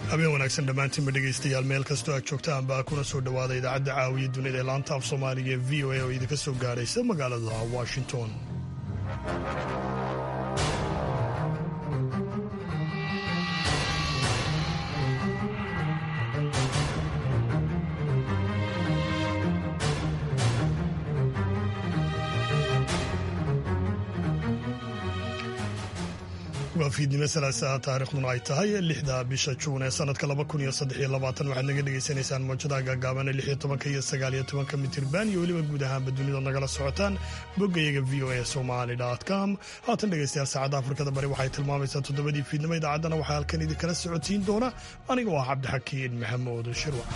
habeen wanaagsan dhammaantiinba dhegaystayaal meel kastoo aad joogtaan baa kuna soo dhowaada idaacadda caawiya dunida ee laanta af soomaaliga ee v o a oo idinka soo gaadhaysa magaalada washington waa fiidnimo salaasaa taariikhduna ay tahay lixda bisha juun ee sanadka laba kun iyo saddex iyo labaatan waxaad naga dhagaysanaysaan moojadaha gaagaaban ee lix iyo tobanka iyo sagaal iyo tobanka mitirban iyo weliba guud ahaanba dunida nagala socotaan boggayaga v o a somali com haatan dhegaystayaal saacadda afrikada bari waxay tilmaamaysaa toddobadii fiidnimo idaacaddana waxaa halkan idinkala socodsiin doona aniga oo ah cabdixakiin maxamuud shirwac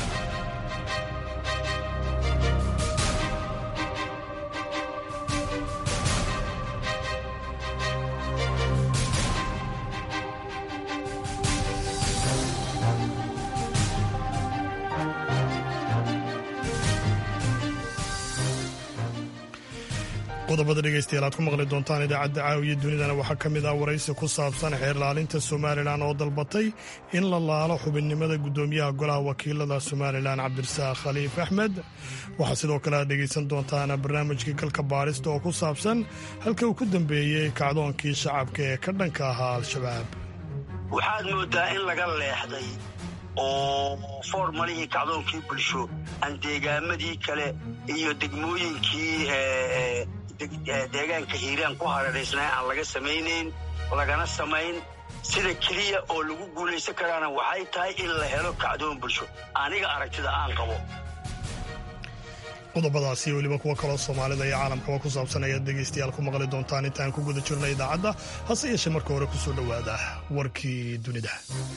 qodobada dhegaystayaal aad ku maqli doontaan idaacadda caawiya dunidana waxaa ka mid ah waraysi ku saabsan xeerlaalinta somalilan oo dalbatay in la laalo xubinnimada guddoomiyaha golaha wakiilada somalilan cabdirasaaq khaliif axmed waxaa sidoo kale aad dhegaysan doontaan barnaamijkii galka baarista oo ku saabsan halka uu ku dambeeyey kacdoonkii shacabka ee ka dhanka ahaa al-shabaab waxaad moodaa in laga leexday oo foormalihii kacdoonkii bulsho aan deegaamadii kale iyo degmooyinkii deegaanka hiiraan ku hareeraysnaa aan laga samaynayn lagana samayn sida keliya oo lagu guulaysan karaana waxay tahay in la helo kacdoon bulsho aniga aragtida aan qabo qodobadaasi weliba kuwa kaloo soomaalida iyo caalamkaba ku saabsan ayaad dhegaystayaal ku maqli doontaan intaan ku guda jirna idaacadda hase yeeshee marka hore ku soo dhowaada warkii dunida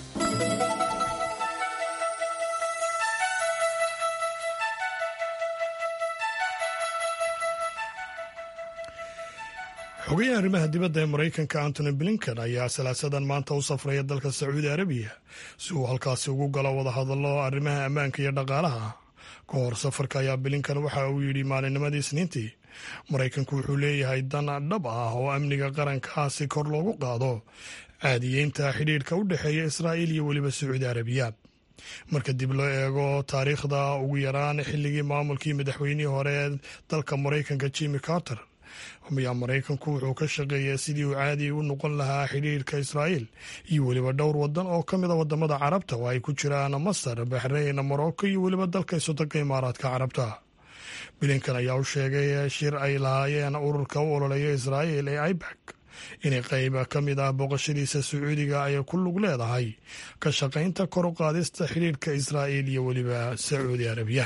xogayaha arrimaha dibadda ee maraykanka antony blinken ayaa salaasadan maanta u safraya dalka sacuudi arabiya si uu halkaasi ugu galo wadahadallo arrimaha ammaanka iyo dhaqaalaha ka hor safarka ayaa blinken waxa uu yidhi maalinnimadii isniintii maraykanku wuxuu leeyahay dan dhab ah oo amniga qarankaasi kor loogu qaado caadiyeynta xidhiidhka u dhexeeya israa'iil iyo weliba sacuudi arabiya marka dib loo eego taariikhda ugu yaraan xilligii maamulkii madaxweynihii hore ee dalka maraykanka jimmy carter ayaa maraykanku wuxuu ka shaqeeyaa sidii uu caadi u noqon lahaa xidhiirka israa'iil iyo weliba dhowr wadan oo ka mida wadamada carabta oo ay ku jiraan masar baxrayn morocco iyo weliba dalka isodanka imaaraadka carabta bilinkan ayaa u sheegay shir ay lahaayeen ururka u ololeeya israa'iil ee ibak inay qayb ka mid ah booqashadiisa sacuudiga ay ku lug leedahay ka shaqaynta kor u qaadista xidhiirka israa'iil iyo weliba sacuudi arabiya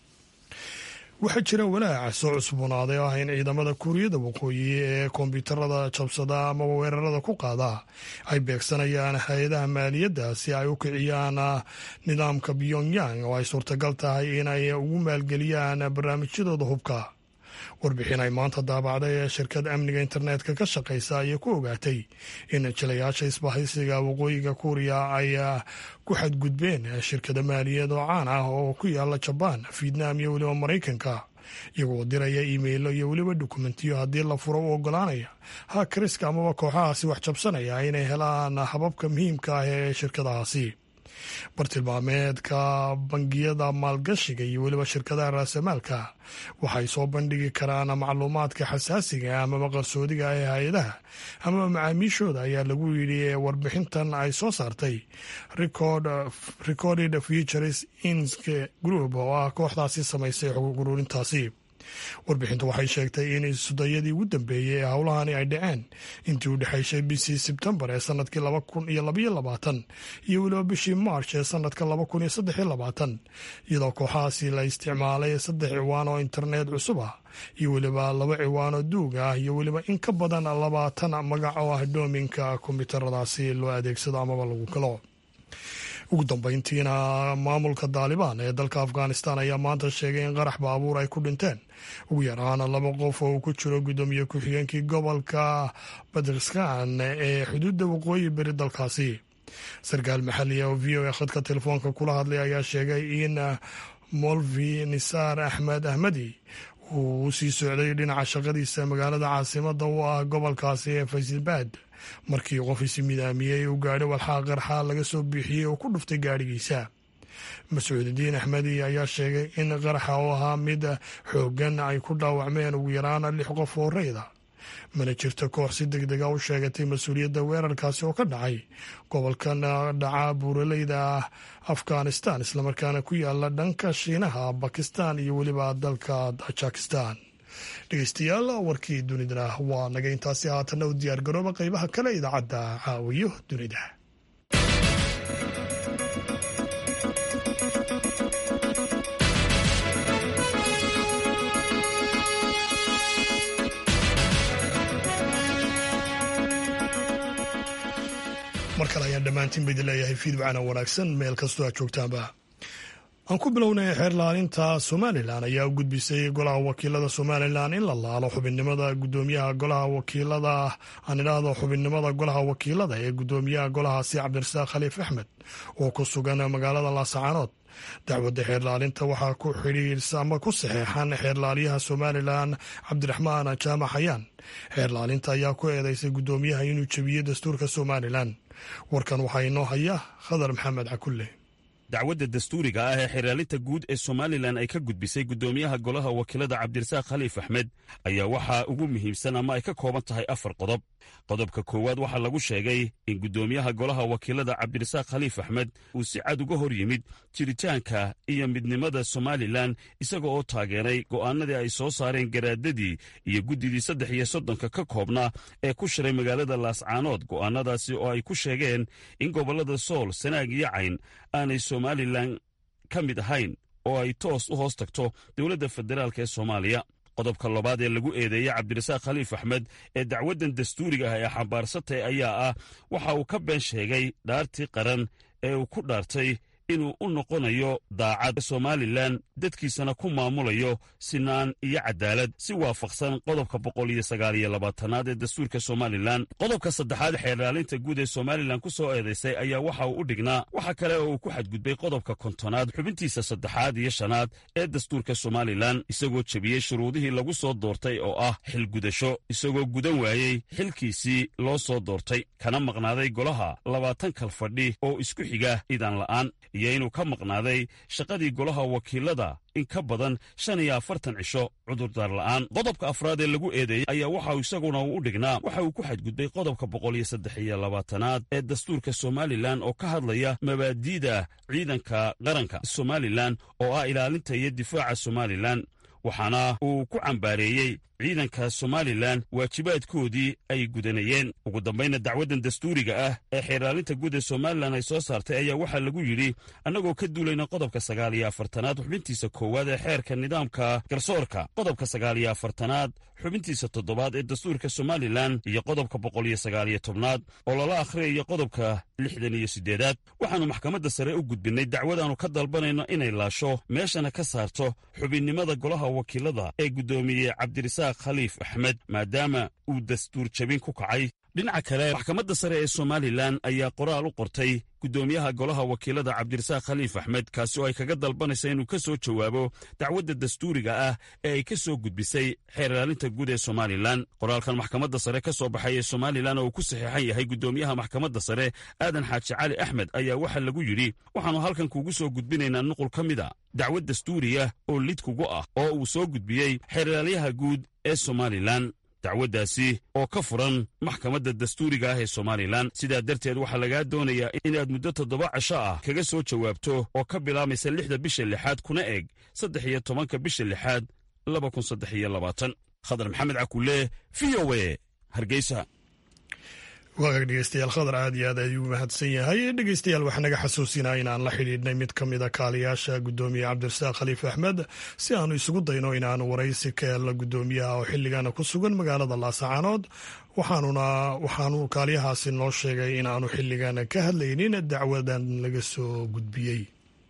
waxaa jira walaaca soo cusboonaaday oo ah in ciidamada kuuriyada waqooyi ee kombiyuutarada jabsada ama weerarada ku qaada ay beegsanayaan hay-adaha maaliyadda si ay u kiciyaan nidaamka pyongyang oo ay suurtagal tahay inay ugu maalgeliyaan barnaamijyadooda hubka warbixin ay maanta daabacday ee shirkad amniga internetka ka shaqaysa ayay ku ogaatay in jilayaasha isbahaysiga waqooyiga kuuriya ay ku xadgudbeen shirkada maaliyaed oo caan ah oo ku yaala jabaan vietnam iyo weliba maraykanka iyagoo diraya iimeilo iyo weliba dokumentiyo haddii la furo u ogolaanaya hakariska amaba kooxahaasi wax jabsanaya inay helaan hababka muhiimka ah ee shirkadahaasi bartilmaameedka bangiyada maalgashiga iyo weliba shirkadaha raasamaalka waxay soo bandhigi karaan macluumaadka xasaasiga amaba qarsoodiga ee hay-adaha amaba macaamiishooda ayaa lagu yidhi warbixintan ay soo saartay recorded futures insk group oo ah kooxdaasi samaysay xuquuqguruurintaasi warbixintu waxay sheegtay in isudayadii ugu dambeeyey ee howlahani ay dhaceen intii u dhexaysay bishii sebtembar ee sanadkii laba kun iyo labaiyo labaatan iyo weliba bishii march ee sanadka laba kun iyo saddexiyo labaatan iyadoo kooxahaasi la isticmaalay saddex ciwaan oo internet cusub ah iyo weliba laba ciwaan oo duug ah iyo weliba in ka badan labaatan magac oo ah doominka kombiyuutaradaasi loo adeegsado amaba lagu galo ugu dambeyntiina maamulka daalibaan ee dalka afghanistan ayaa maanta sheegay in qarax baabuur ay ku dhinteen ugu yaraan laba qof oo uu ku jiro guddoomiye ku-xigeenkii gobolka badkistan ee xuduudda waqooyi beri dalkaasi sarkaal maxaliya oo v o a khadka telefoonka kula hadlay ayaa sheegay in molvi nisaar axmed ahmedi uu u sii socday dhinaca shaqadiisa magaalada caasimada u ah gobolkaasi ee faysilbad markii qof isi midaamiyey uu gaadhi walxaa qarxaa laga soo biixiyey oo ku dhuftay gaadhigiisa mascuudidiin axmedi ayaa sheegay in qaraxa oo ahaa mid xooggan ay ku dhaawacmeen ugu yaraan lix qof oo rayda mana jirto koox si deg dega u sheegatay mas-uuliyadda weerarkaasi oo ka dhacay gobolkan dhaca buuraleyda ah afghanistan islamarkaana ku yaala dhanka shiinaha bakistan iyo weliba dalka tajikistan dhegeystayaal warkii dunidana waa naga intaasi haatanna u diyaar garooba qeybaha kale idaacadda caawiyo dunida mar kale ayaan dhammaantiin ba idin leeyahay fiidwacana wanaagsan meel kastoo aad joogtaanba aan ku bilownay xeerlaalinta somalilan ayaa u gudbisay golaha wakiilada somalilan in la laalo xubinnimada gudoomiyaha golaha wakiilada aan idhaahdo xubinnimada golaha wakiilada ee gudoomiyaha golahaasi cabdirasaaq khaliif axmed oo ku sugan magaalada laasacaanood dacwadda xeerlaalinta waxaa ku xidhiirsa ama ku saxeexan xeerlaaliyaha somalilan cabdiraxmaan jaamac xayaan xeerlaalinta ayaa ku eedeysay gudoomiyaha inuu jebiyey dastuurka somalilan warkan waxaa inoo haya khadar maxamed cakulle dacwadda dastuuriga ah ee xeerlaalinta guud ee somalilan ay ka gudbisay guddoomiyaha golaha wakiilada cabdirasaaq khaliif axmed ayaa waxaa ugu muhiimsan ama ay ka kooban tahay afar qodob qodobka koowaad waxaa lagu sheegay in guddoomiyaha golaha wakiilada cabdirasaaq khaliif axmed uu si cad uga hor yimid jiritaanka iyo midnimada somalilan isaga oo taageeray go'aanadii ay soo saareen garaadadii iyo guddidii saddex iyo soddonka ka koobnaa ee ku shiray magaalada laascaanood go'aanadaasi oo ay ku sheegeen in gobollada sool sanaag iyo cayn aanay somalilan ka mid ahayn oo ay toos u hoos tagto dowladda federaalk ee soomaaliya qodobka labaad ee lagu eedeeyey cabdirasaaq khaliif axmed ee dacwaddan dastuuriga ah ee xambaarsatay ayaa ah waxa uu ka been sheegay dhaartii qaran ee uu ku dhaartay inuu u noqonayo daacad somalilan dadkiisana ku maamulayo sinaan iyo cadaalad si waafaqsan qodobka boqol iyo sagaal iyo labaatanaad ee dastuurka somalilan qodobka saddexaad xeerlaalinta guud ee somalilan ku soo eedaysay ayaa waxa uu u dhignaa waxa kale oo uu ku xadgudbay qodobka kontonaad xubintiisa saddexaad iyo shanaad ee dastuurka somalilan isagoo jebiyey shuruudihii lagu soo doortay oo ah xilgudasho isagoo gudan waayey xilkiisii loo soo doortay kana maqnaaday golaha labaatan kal fadhi oo isku xiga idan la'aan iyo inuu ka maqnaaday shaqadii golaha wakiilada in ka badan shan iyo afartan cisho cudurdaar la'aan qodobka afraad ee lagu eedeeyey ayaa waxa isaguna uu u dhignaa waxa uu ku xadgudbay qodobka boqol iyo saddex iyo labaatanaad ee dastuurka somalilan oo ka hadlaya mabaadi'da ciidanka qaranka somalilan oo ah ilaalinta iyo difaaca somalilan waxaana uu ku cambaareeyey ciidanka somalilan waajibaadkoodii ay gudanayeen ugu dambayna dacwaddan dastuuriga ah ee xeerlaalinta guud ee somalilan ay soo saartay ayaa waxaa lagu yidhi annagoo ka duulayna qodobka sagaal iyo afartanaad xubintiisa koowaad ee xeerka nidaamka garsoorka qodobka sagaal iyo afartanaad xubintiisa toddobaad ee dastuurka somalilan iyo qodobka boqol iyo sagaal iyo tobnaad oo lala akhriyayo qodobka lixdan iyo siddeedaad waxaannu maxkamadda sare u gudbinnay dacwadaannu ka dalbanayno inay laasho meeshana ka saarto xubinnimada golaha wakiilada ee guddoomiyey cabdirasaaq khaliif axmed maadaama uu dastuur jabin ku kacay dhinaca kale maxkamadda sare ee somalilan ayaa qoraal u qortay guddoomiyaha golaha wakiilada cabdirasaaq khaliif axmed kaasi oo ay kaga dalbanaysa inuu ka soo jawaabo dacwadda dastuuriga ah ee ay ka soo gudbisay xeerlaalinta guud ee somalilan qoraalkan maxkamadda sare ka soo baxay ee somalilan oo uu ku saxiixan yahay guddoomiyaha maxkamadda sare aadan xaaji cali axmed ayaa waxaa lagu yidhi waxaannu halkan kuugu soo gudbinaynaa nuqul ka mid a dacwad dastuuriya oo lid kugu ah oo uu soo gudbiyey xeerlaalyaha guud ee somalilan dacwaddaasi oo ka furan maxkamadda dastuuriga ah ee somalilan sidaa darteed waxaa lagaa doonayaa inaad muddo toddoba casho ah kaga soo jawaabto oo ka bilaamaysa lixda bisha lixaad kuna eg saddex iyo tobanka bisha lixaad laba kun saddex iyo labaatan khadar maxamed cakulle v o e hargeysa waagaag dhegeystayaal khadar aad iyo aad ayuu mahadsan yahay dhegeystayaal waxaa naga xasuusinaa inaan la xidhiidhnay mid ka mid a kaaliyaasha guddoomiye cabdirasaaq khaliif axmed si aanu isugu dayno inaanu waraysi ka helno guddoomiyaha oo xilligana ku sugan magaalada laasacaanood waxaanuna waxaanu kaaliyahaasi noo sheegay in aanu xilligan ka hadlaynin dacwadan laga soo gudbiyey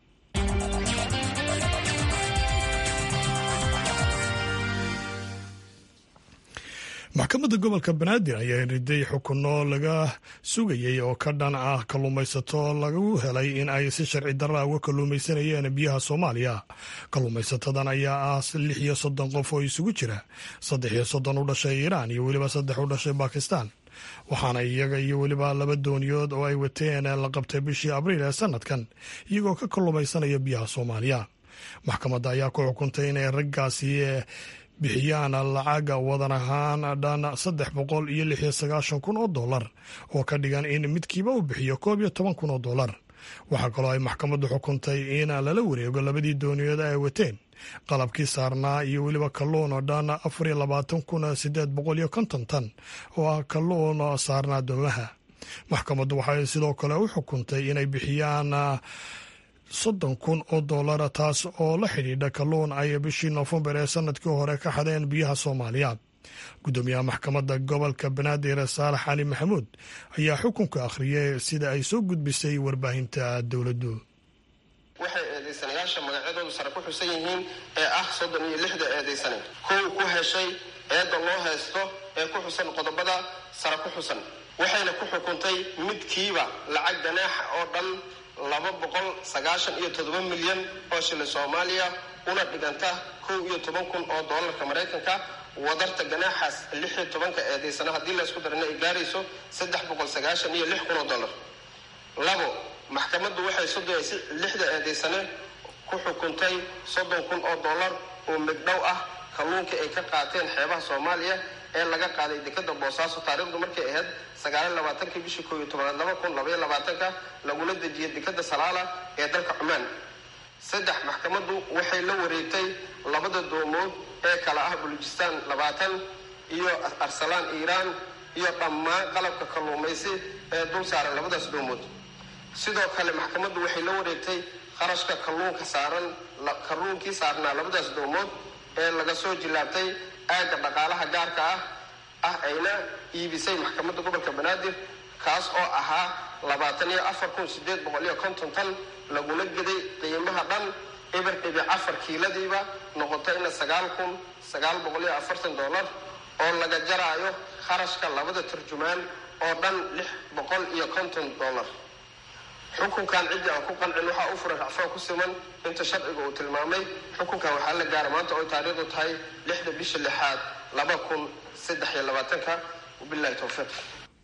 maxkamadda gobolka banaadir ayaa riday xukunno laga sugayey oo ka dhan ah kalluumaysato lagu helay in ay si sharci darra uga kalluumaysanayeen biyaha soomaaliya kalluumaysatadan ayaa ah lix iyo soddon qof oo isugu jira saddex iyo soddon u dhashay iiraan iyo weliba saddex u dhashay bakistan waxaana iyaga iyo weliba laba dooniyood oo ay wateen la qabtay bishii abriil ee sanadkan iyagoo ka kallumaysanaya biyaha soomaaliya maxkamadda ayaa ku xukuntay inay raggaasi bixiyaan lacaga wadan ahaan dhan saddex boqol iyo lix iyo sagaashan kun oo dollar oo ka dhigan in midkiiba uu bixiyo koob iyo toban kun oo dollar waxaa kaloo ay maxkamaddu xukuntay in lala wareego labadii dooniyood ay wateen qalabkii saarnaa iyo weliba kalluun oo dhan afar iyo labaatan kun sideed boqol iyo konton tan oo ah kalluun saarnaa doomaha maxkamaddu waxay sidoo kale u xukuntay inay bixiyaan soddon kun oo dollar taas oo la xidhiidha kalluun ay bishii noofembar ee sanadkii hore ka xadeen biyaha soomaaliya guddoomiyaha maxkamadda gobolka banaadir saalax cali maxamuud ayaa xukunka akhriyay sida ay soo gudbisay warbaahinta dowladdu waxay eedaysanayaasha magacyadoodu sare ku xusan yihiin ee ah soddon iyo lixda eedaysane kow ku heshay eedda loo haysto ee ku xusan qodobada sare ku xusan waxayna ku xukuntay midkiiba lacag ganaaxa oo dhan laba boqol sagaashan iyo toddoba milyan oo shilin soomaaliya una dhiganta kow iyo toban kun oo doolarka maraykanka wadarta ganaaxaas lix iyo tobanka eedaysana haddii laysku darana ay gaarayso saddex boqol sagaashan iyo lix kun oo dollar labo maxkamaddu waxay soddon lixda eedaysane ku xukuntay soddon kun oo dollar oo migdhow ah kalluunka ay ka qaateen xeebaha soomaaliya ee laga qaaday dekada boosaaso taariikhdu markay ahayd sagaaliy labaatankii bishii koob iyo tobanaad laba kun labaiyo labaatanka lagula dejiyay dekada salaala ee dalka cumaan saddex maxkamaddu waxay la wareegtay labada doomood ee kala ah bulujistaan labaatan iyo arsalaan iiraan iyo dhammaan qalabka kalluumaysi ee dul saaran labadaas doomood sidoo kale maxkamaddu waxay la wareegtay qarashka kalluunka saaran kalluunkii saarnaa labadaas doomood ee laga soo jilaabtay aagga dhaqaalaha gaarka ah ah ayna iibisay maxkamadda gobolka banaadir kaas oo ahaa labaatan iyo afar kun sideed boqol iyo konton tan laguna geday qiimaha dhan eber dhibic afar kiiladiiba noqotayna sagaal kun sagaal boqol iyo afartan dollar oo laga jaraayo kharashka labada turjumaan oo dhan lix boqol iyo konton dollar xukunkan ciddii aan ku qancin waxaa u furan racfaan ku siman inta sharciga uu tilmaamay xukunkan waxaa la gaara maanta oo taariikhdu tahay lixda bisha lixaad laba kun saddex iyo labaatanka wabilahi towfiiq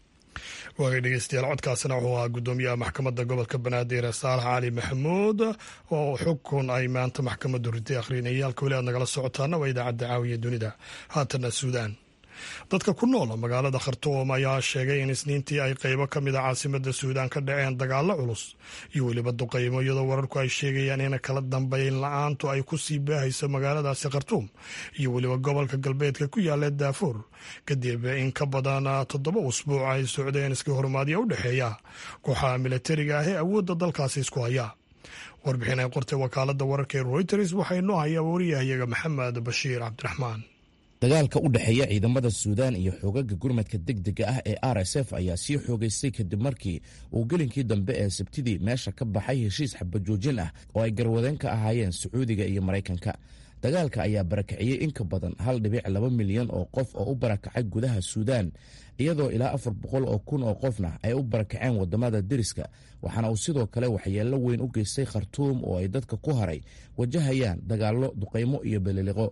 waagay dhegeystayaal codkaasina wuxuu ahaa guddoomiyaha maxkamadda gobolka banaadir saalax cali maxamuud oo xukun ay maanta maxkamaddu ritay akhrinayay halka weli aad nagala socotaana waa idaacadda caawiya dunida haatana suudaan dadka ku nool magaalada khartuum ayaa sheegay in isniintii ay qeybo ka mid a caasimada suudaan ka dhaceen dagaalo culus iyo weliba duqaymo iyadoo wararku ay sheegayaan in kala dambeyn la-aantu ay ku sii baahayso magaaladaasi khartuum iyo weliba gobolka galbeedka ku yaala daafuur kadib in ka badan toddoba usbuuc ay socdeen iska horumaadyo u dhexeeya kooxaha milatariga ah ee awoodda dalkaasi isku haya warbixin ay qortay wakaalada wararka ee reuters waxaa inoo hayaa wariyahayaga maxamed bashiir cabdiraxmaan dagaalka u dhexeeya ciidamada suudaan iyo xoogaga gurmadka degdega ah ee r s f ayaa sii xoogaystay kadib markii uu gelinkii dambe ee sabtidii meesha ka baxay heshiis xabajoojin ah oo ay garwadeen ka ahaayeen sacuudiga iyo maraykanka dagaalka ayaa barakiciyey in ka badan hal dhibic laba milyan oo qof oo u barakacay gudaha suudaan iyadoo ilaa afar boqol oo kun oo qofna ay u barakaceen wadamada deriska waxaana uu sidoo kale waxyeello weyn u geystay khartuum oo ay dadka ku haray wajahayaan dagaallo duqaymo iyo beliliqo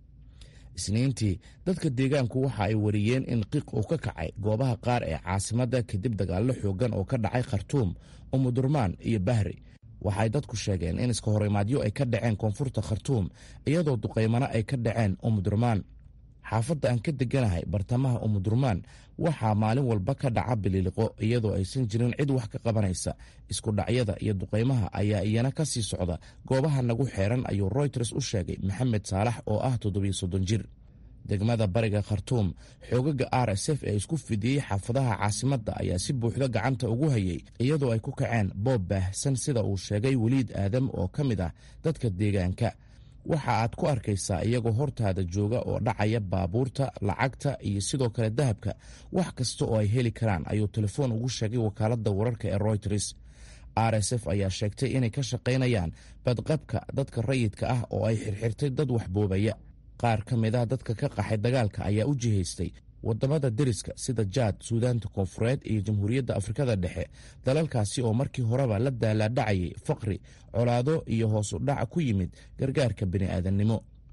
isniintii dadka deegaanku waxa ay wariyeen in qiiq uu ka kacay goobaha qaar ee caasimadda kadib dagaallo xoogan oo ka dhacay khartuum umudurmaan iyo bahri waxay dadku sheegeen in iska horimaadyo ay ka dhaceen koonfurta khartuum iyadoo duqaymano ay ka dhaceen umudurmaan xaafadda aan ka deganahay bartamaha umudurmaan waxaa maalin walba ka dhaca bililiqo iyadoo aysan jirin cid wax ka qabanaysa isku dhacyada iyo duqaymaha ayaa iyana ka sii socda goobaha nagu xeeran ayuu royters u sheegay maxamed saalax oo ah toddobiyo soddon jir degmada bariga khartuum xoogaga r s f ee isku fidiyey xaafadaha caasimadda ayaa si buuxda gacanta ugu hayay iyadoo ay ku kaceen boob baahsan sida uu sheegay weliid aadam oo ka mid ah dadka deegaanka waxa aad ku arkaysaa iyagoo hortaada jooga oo dhacaya baabuurta lacagta iyo sidoo kale dahabka wax kasta oo ay heli karaan ayuu telefoon ugu sheegay wakaaladda wararka ee royters r s f ayaa sheegtay inay ka shaqaynayaan badqabka dadka rayidka ah oo ay xirxirtay dad waxboobaya qaar ka mid ah dadka ka qaxay dagaalka ayaa u jihaystay wadamada deriska sida jaad suudaanta koonfureed iyo jamhuuriyadda afrikada dhexe dalalkaasi oo markii horeba la daalaadhacayay faqri colaado iyo hoos u dhac ku yimid gargaarka bini'aadannimo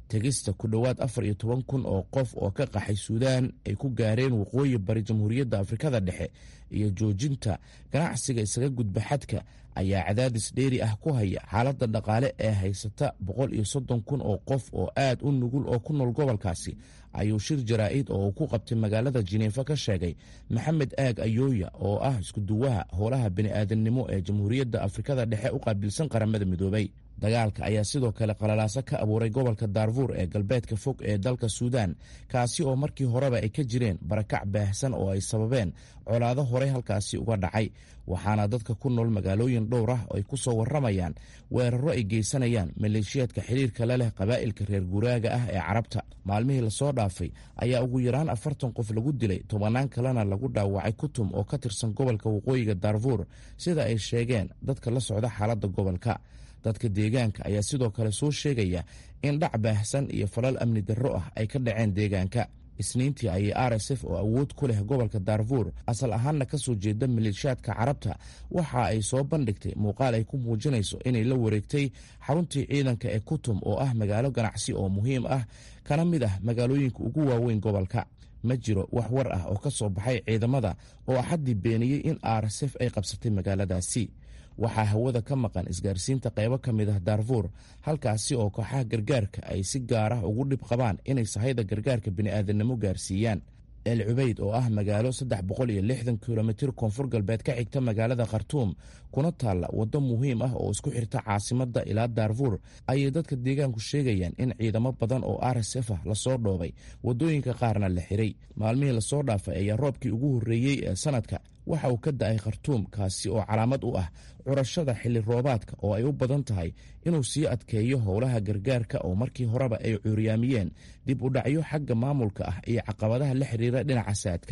tegista ku dhowaad afar iyo toban kun oo qof oo ka qaxay suudaan ay ku gaareen waqooyi bari jamhuuriyadda afrikada dhexe iyo joojinta ganacsiga isaga gudba xadka ayaa cadaadis dheeri ah ku haya xaaladda dhaqaale ee haysata boqol iyo soddon kun oo qof oo aad u nugul oo ku nool gobolkaasi ayuu shir jaraa'id oo uu ku qabtay magaalada jineefa ka sheegay maxamed aag ayooya oo ah iskuduwaha howlaha bini'aadamnimo ee jamhuuriyadda afrikada dhexe u qaabilsan qaramada midoobay dagaalka ayaa sidoo kale qalalaaso ka abuuray gobolka daarfuur ee galbeedka fog ee dalka suudaan kaasi oo markii horeba ay ka jireen barakac baahsan oo ay sababeen colaado horey halkaasi uga dhacay waxaana dadka ku nool magaalooyin dhowr ah ay ku soo warramayaan weeraro ay geysanayaan maleeshiyaadka xiriirka la leh qabaa'ilka reer guuraaga ah ee carabta maalmihii lasoo dhaafay ayaa ugu yaraan afartan qof lagu dilay tobannaan kalena lagu dhaawacay kutum oo ka tirsan gobolka waqooyiga daarfuur sida ay sheegeen dadka la socda xaaladda gobolka dadka deegaanka ayaa sidoo kale soo sheegaya in dhac baahsan iyo falal amni darro ah ay ka dhaceen deegaanka isniintii ayay r s f oo awood ku leh gobolka daarfuur asal ahaanna ka soo jeeda maleeshiyaadka carabta waxa ay soo bandhigtay muuqaal ay ku muujinayso inay la wareegtay xaruntii ciidanka ee kutum oo ah magaalo ganacsi oo muhiim ah kana mid ah magaalooyinka ugu waaweyn gobolka ma jiro wax war ah oo ka soo baxay ciidamada oo axaddii beeniyey in r s f ay qabsatay magaaladaasi waxaa hawada ka maqan isgaarsiinta qaybo ka mid ah daarfuur halkaasi oo kooxaha gargaarka ay si gaar ah ugu dhib qabaan inay sahayda gargaarka bini'aadanimo gaarsiiyaan el cubeyd oo ah magaalo saddex boqol iyo lixdan kilomitir koonfur galbeed ka xigta magaalada khartuum kuna taalla waddo muhiim ah oo isku xirta caasimadda ilaa daarfuur ayay dadka deegaanku sheegayaan in ciidamo badan oo r s f ah lasoo dhoobay waddooyinka qaarna la xiray maalmihii lasoo dhaafay ayaa roobkii ugu horreeyey ee sanadka waxa uu ka da-ay khartuum kaasi oo calaamad u ah curashada xilli roobaadka oo ay u badan tahay inuu sii adkeeyo howlaha gargaarka oo markii horeba ay cuuryaamiyeen dib u dhacyo xagga maamulka ah iyo caqabadaha la xiriira dhinaca saadka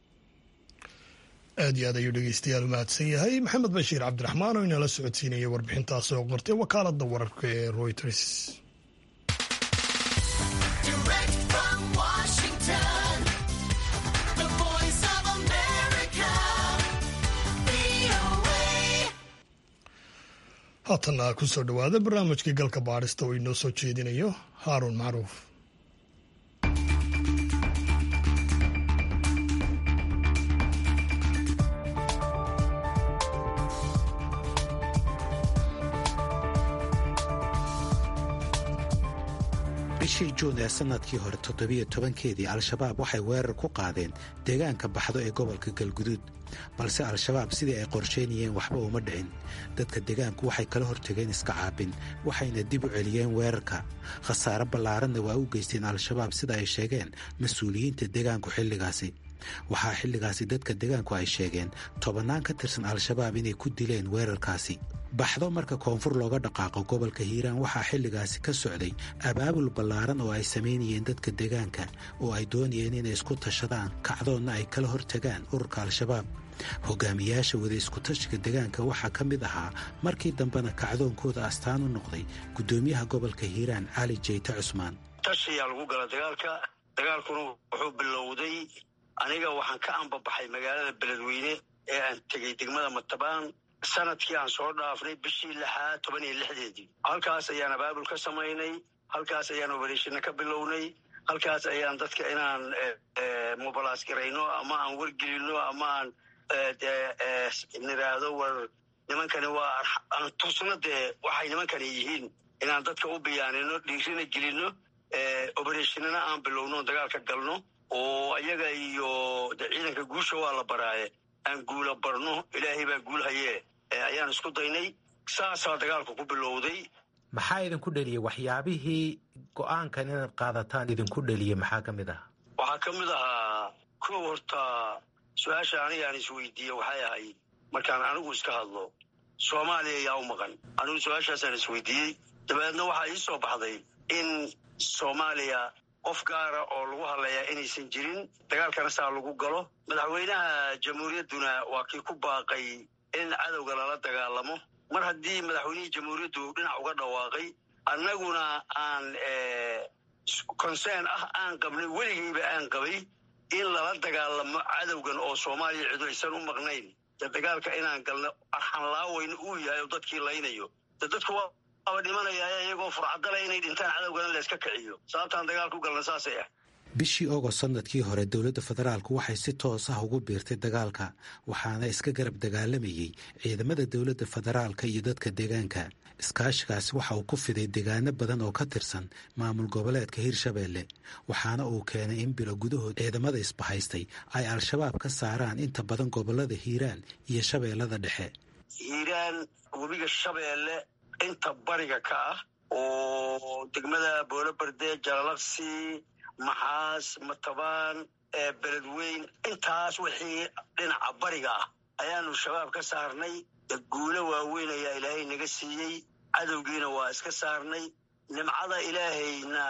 aad iyo aad ayuu dhegeystayaal mahadsan yahay maxamed bashiir cabdiraxmaan oo inala socodsiinaya warbixintaas oo qortay wakaaladda wararka ee royters haatanna kusoo dhowaada barnaamijkii galka baadhista oo inoo soo jeedinayo haaruun macruuf bishii juun ee sannadkii hore toddobiyo tobankeedii al-shabaab waxay weerar ku qaadeen deegaanka baxdo ee gobolka galguduud balse al-shabaab sidii ay qorsheynayeen waxba uma dhicin dadka deegaanku waxay kala hortageen iska caabin waxayna dib u celiyeen weerarka khasaare ballaaranna waa u geysteen al-shabaab sida ay sheegeen mas-uuliyiinta deegaanku xilligaasi waxaa xilligaasi dadka deegaanku ay sheegeen tobannaan ka tirsan al-shabaab inay ku dileen weerarkaasi baxdo marka koonfur looga dhaqaaqo gobolka hiiraan waxaa xilligaasi ka socday abaabul ballaaran oo ay samaynayeen dadka deegaanka oo ay doonayeen inay isku tashadaan kacdoonna ay kala hortagaan ururka al-shabaab hogaamiyaasha wada iskutashiga deegaanka waxaa ka mid ahaa markii dambena kacdoonkooda astaan u noqday guddoomiyaha gobolka hiiraan cali jeyte cusmaan tashiyaa lagu gala dagaalka dagaalkuna wuxuu bilowday aniga waxaan ka ambabaxay magaalada beledweyne ee aan tegey degmada matabaan sanadkii aan soo dhaafnay bishii lixaad toban iyo lixdeedii halkaas ayaan abaabul ka samaynay halkaas ayaan obereshina ka bilownay halkaas ayaan dadka inaan mobilaas garayno ama aan wargelino ama aan nidhaahdo war nimankani waa aan tusno dee waxay nimankani yihiin inaan dadka u biyaanino dhiirina gelino obereshinana aan bilowno dagaalka galno oo iyaga iyo de ciidanka guusha waa la baraaye aan guula barno ilaahay baa guul hayee ayaan isku daynay saasaa dagaalku ku bilowday maxaa idinku dheliyey waxyaabihii go-aankan inaad qaadataan idinku dheliyey maxaa ka mid ah waxaa ka mid ahaa kow horta su-aasha anigaan isweydiiye waxay ahayd markaan anigu iska hadlo soomaaliya yaa u maqan anigu su-aashaasaan isweydiiyey dabeedna waxaa ii soo baxday in soomaaliya qof gaara oo lagu hadlayaa inaysan jirin dagaalkana saa lagu galo madaxweynaha jamhuuriyadduna waa kii ku baaqay in cadowga lala dagaalamo mar haddii madaxweynihii jamhuuriyaddu dhinac uga dhawaaqay annaguna aan concern ah aan qabnay weligeyba aan qabay in lala dagaalamo cadowgan oo soomaaliya cidu aysan u maqnayn de dagaalka inaan galno arxanlaaweyna uu yahay oo dadkii laynayo de dadku aba dhimanaya iyagoo furcadala inay dhintaan cadowgana layska kiciyo sababtaan dagaal ku galna saasay ah bishii ogost sanadkii hore dowladda federaalku waxay si toos ah ugu biirtay dagaalka waxaana iska garab dagaalamayey ciidamada dowladda federaalka iyo dadka deegaanka iskaashigaasi waxa uu ku fiday deegaano badan oo ka tirsan maamul goboleedka hirshabeelle waxaana uu keenay in bilo gudahood ciidamada isbahaystay ay al-shabaab ka saaraan inta badan gobolada hiiraan iyo shabeellada dhexe hiiraan webiga shabeelle inta bariga ka ah oo degmada boolobarde jalalaqsi maxaas matabaan beledweyn intaas wixii dhinaca bariga ah ayaanu shabaab ka saarnay guulo waaweyn ayaa ilaahay naga siiyey cadowgiina waa iska saarnay nimcada ilaahayna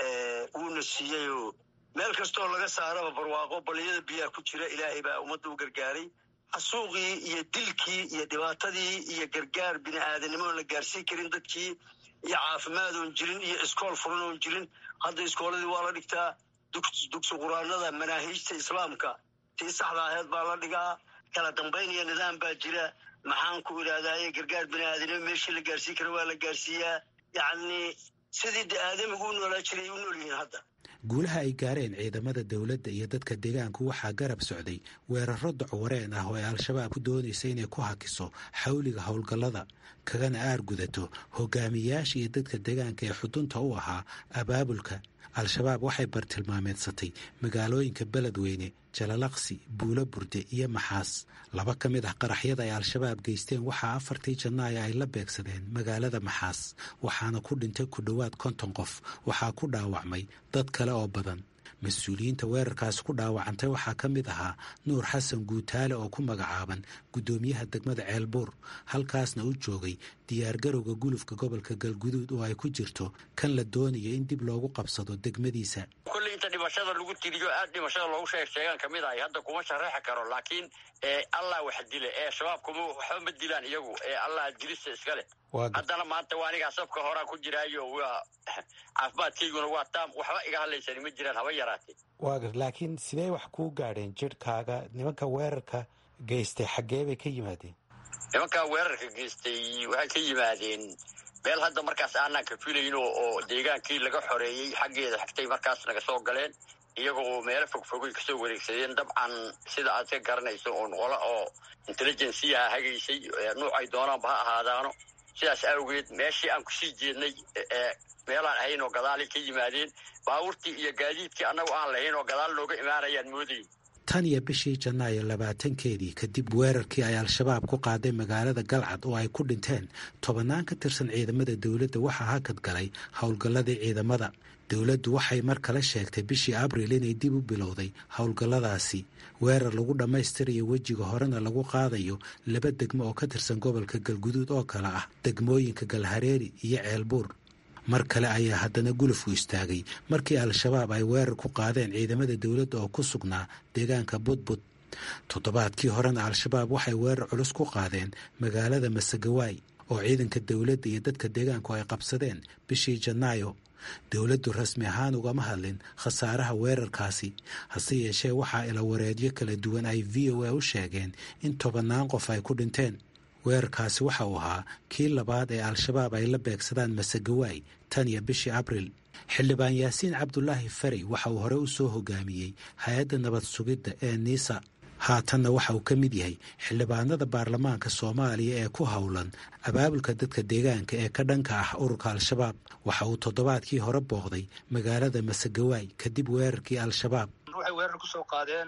wuuna siiyeyoo meel kastoo laga saaraba barwaaqo baliyada biyaha ku jira ilaahay baa ummadda u gargaaray xasuuqii iyo dilkii iyo dhibaatadii iyo gargaar bini aadanimoon la gaarsiin karin dadkii iyo caafimaad oon jirin iyo iskool furan oon jirin hadda iskooladii waa la dhigtaa dugsi quraanada manaahiijta islaamka tii saxda aheed baa la dhigaa kala dambayn iyo nidaam baa jira maxaan ku idhaahdaye gargaar bini aadanimo meeshii la gaarsiin kara waa la gaarsiiyaa yacni sidii de aadamigu u noolaa jiray u nool yihiin hadda guulaha ay gaareen ciidamada dowladda iyo dadka deegaanku waxaa garab socday weeraro docwareen ah oo ay al-shabaab ku doonaysa inay ku hakiso xawliga howlgallada kagana aar gudato hogaamiyayaasha iyo dadka deegaanka ee xudunta u ahaa abaabulka al-shabaab waxay bartilmaameedsatay magaalooyinka beledweyne jalalaqsi buulo burde iyo maxaas laba ka mid ah qaraxyada ay al-shabaab geysteen waxaa afartii janaayo ay la beegsadeen magaalada maxaas waxaana ku dhintay ku dhowaad konton qof waxaa ku dhaawacmay dad kale oo badan mas-uuliyiinta weerarkaasi ku dhaawacantay waxaa ka mid ahaa nuur xasan guutaale oo ku magacaaban guddoomiyaha degmada ceelbuur halkaasna u joogay diyaargarowga gulufka gobolka galguduud oo ay ku jirto kan la doonayo in dib loogu qabsado degmadiisa kolley inta dhimashada lagu tiriyo aad dhimashada loogu sheeg sheegaan ka mid ahay hadda kuma shareexi karo laakiin allah wax dile ee shabaab kuma waxba ma dilaan iyagu ee allah dilista iska leh haddana maanta waa anigaa sabka horaa ku jiraayo waa caafimaadkayguna waa taam waxba iga hadlaysani ma jiraan haba yaraatee waagar laakiin sidee wax kuu gaadheen jirhkaaga nimanka weerarka geystay xaggee bay ka yimaadeen nimankaa weerarka geystay waxay ka yimaadeen meel hadda markaas aanaan ka filayn oo deegaankii laga xoreeyey xaggeeda xigtay markaas naga soo galeen iyaga oo meelo fogfogay kasoo wareegsadeen dabcan sida aad ka garanayso oon qola oo intelligensiyaha hagaysay nuucay doonaanba ha ahaadaano sidaas awgeed meeshii aan kusii jeednay meelaan ahayn oo gadaalay ka yimaadeen baabuurtii iyo gaadiidkii annagu aan lahayn oo gadaal nooga imaanayaan moodayn tan iyo bishii janaayo labaatankeedii kadib weerarkii ay al-shabaab ku qaaday magaalada galcad oo ay ku dhinteen tobannaan ka tirsan ciidamada dowladda waxaa hakad galay howlgalladii ciidamada dowladdu waxay mar kale sheegtay bishii abriil inay dib u bilowday howlgalladaasi weerar lagu dhammaystirayo wejiga horena lagu qaadayo laba degmo oo ka tirsan gobolka galguduud oo kale ah degmooyinka galhareeri iyo ceelbuur mar kale ayaa haddana gulufku istaagay markii al-shabaab ay weerar ku qaadeen ciidamada dowladda oo ku sugnaa deegaanka budbud toddobaadkii horena al-shabaab waxay weerar culus ku qaadeen magaalada masagawaay oo ciidanka dowladda iyo dadka deegaanku ay qabsadeen bishii janaayo dowladdu rasmi ahaan ugama hadlin khasaaraha weerarkaasi hase yeeshee waxaa ilawareedyo kala duwan ay v o a u sheegeen in tobannaan qof ay ku dhinteen weerarkaasi waxa uu ahaa kii labaad ee al-shabaab ay la beegsadaan masagawaay tan iyo bishii abriil xildhibaan yaasiin cabdulaahi farey waxa uu hore u soo hogaamiyey hay-adda nabad sugidda ee niisa haatanna waxa uu ka mid yahay xildhibaanada baarlamaanka soomaaliya ee ku howlan abaabulka dadka deegaanka ee ka dhanka ah ururka al-shabaab waxa uu toddobaadkii hore booqday magaalada masagawaay kadib weerarkii al-shabaab waxay weerar kusoo qaadeen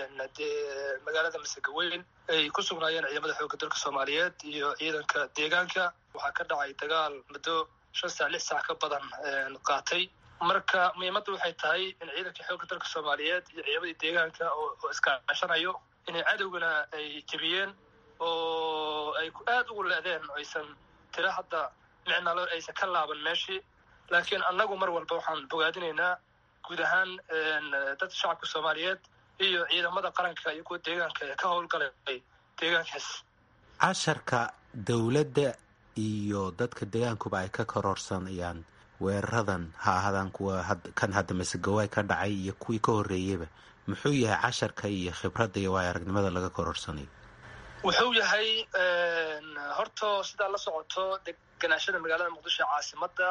magaalada masagaweyn ay ku sugnaayeen ciidamada xoogga dalka soomaaliyeed iyo ciidanka deegaanka waxaa ka dhacay dagaal muddo shan saac lix saac ka badan qaatay marka muhiimadda waxay tahay in ciidanka xoogga dalka soomaaliyeed iyo ciidamadii deegaanka oo iskaashanayo inay cadowgana ay jebiyeen oo ay aada ugu leedeen aysan tira hadda micnalo aysan ka laaban meeshii laakiin annagu mar walba waxaan bogaadinaynaa guud ahaan dadka shacabka soomaaliyeed iyo ciidamada qaranka iyo kuwa deegaanka ee ka howlgalay deegaankaas casharka dowladda iyo dadka deegaankuba ay ka kororsanayaan weeraradan ha ahaadaan kuwa kan hadda masegawaay ka dhacay iyo kuwii ka horreeyeyba muxuu yahay casharka iyo khibradda iyo waay aragnimada laga kororsanayo wuxuu yahay horta sidaa la socoto deganaashada magaalada muqdisho caasimada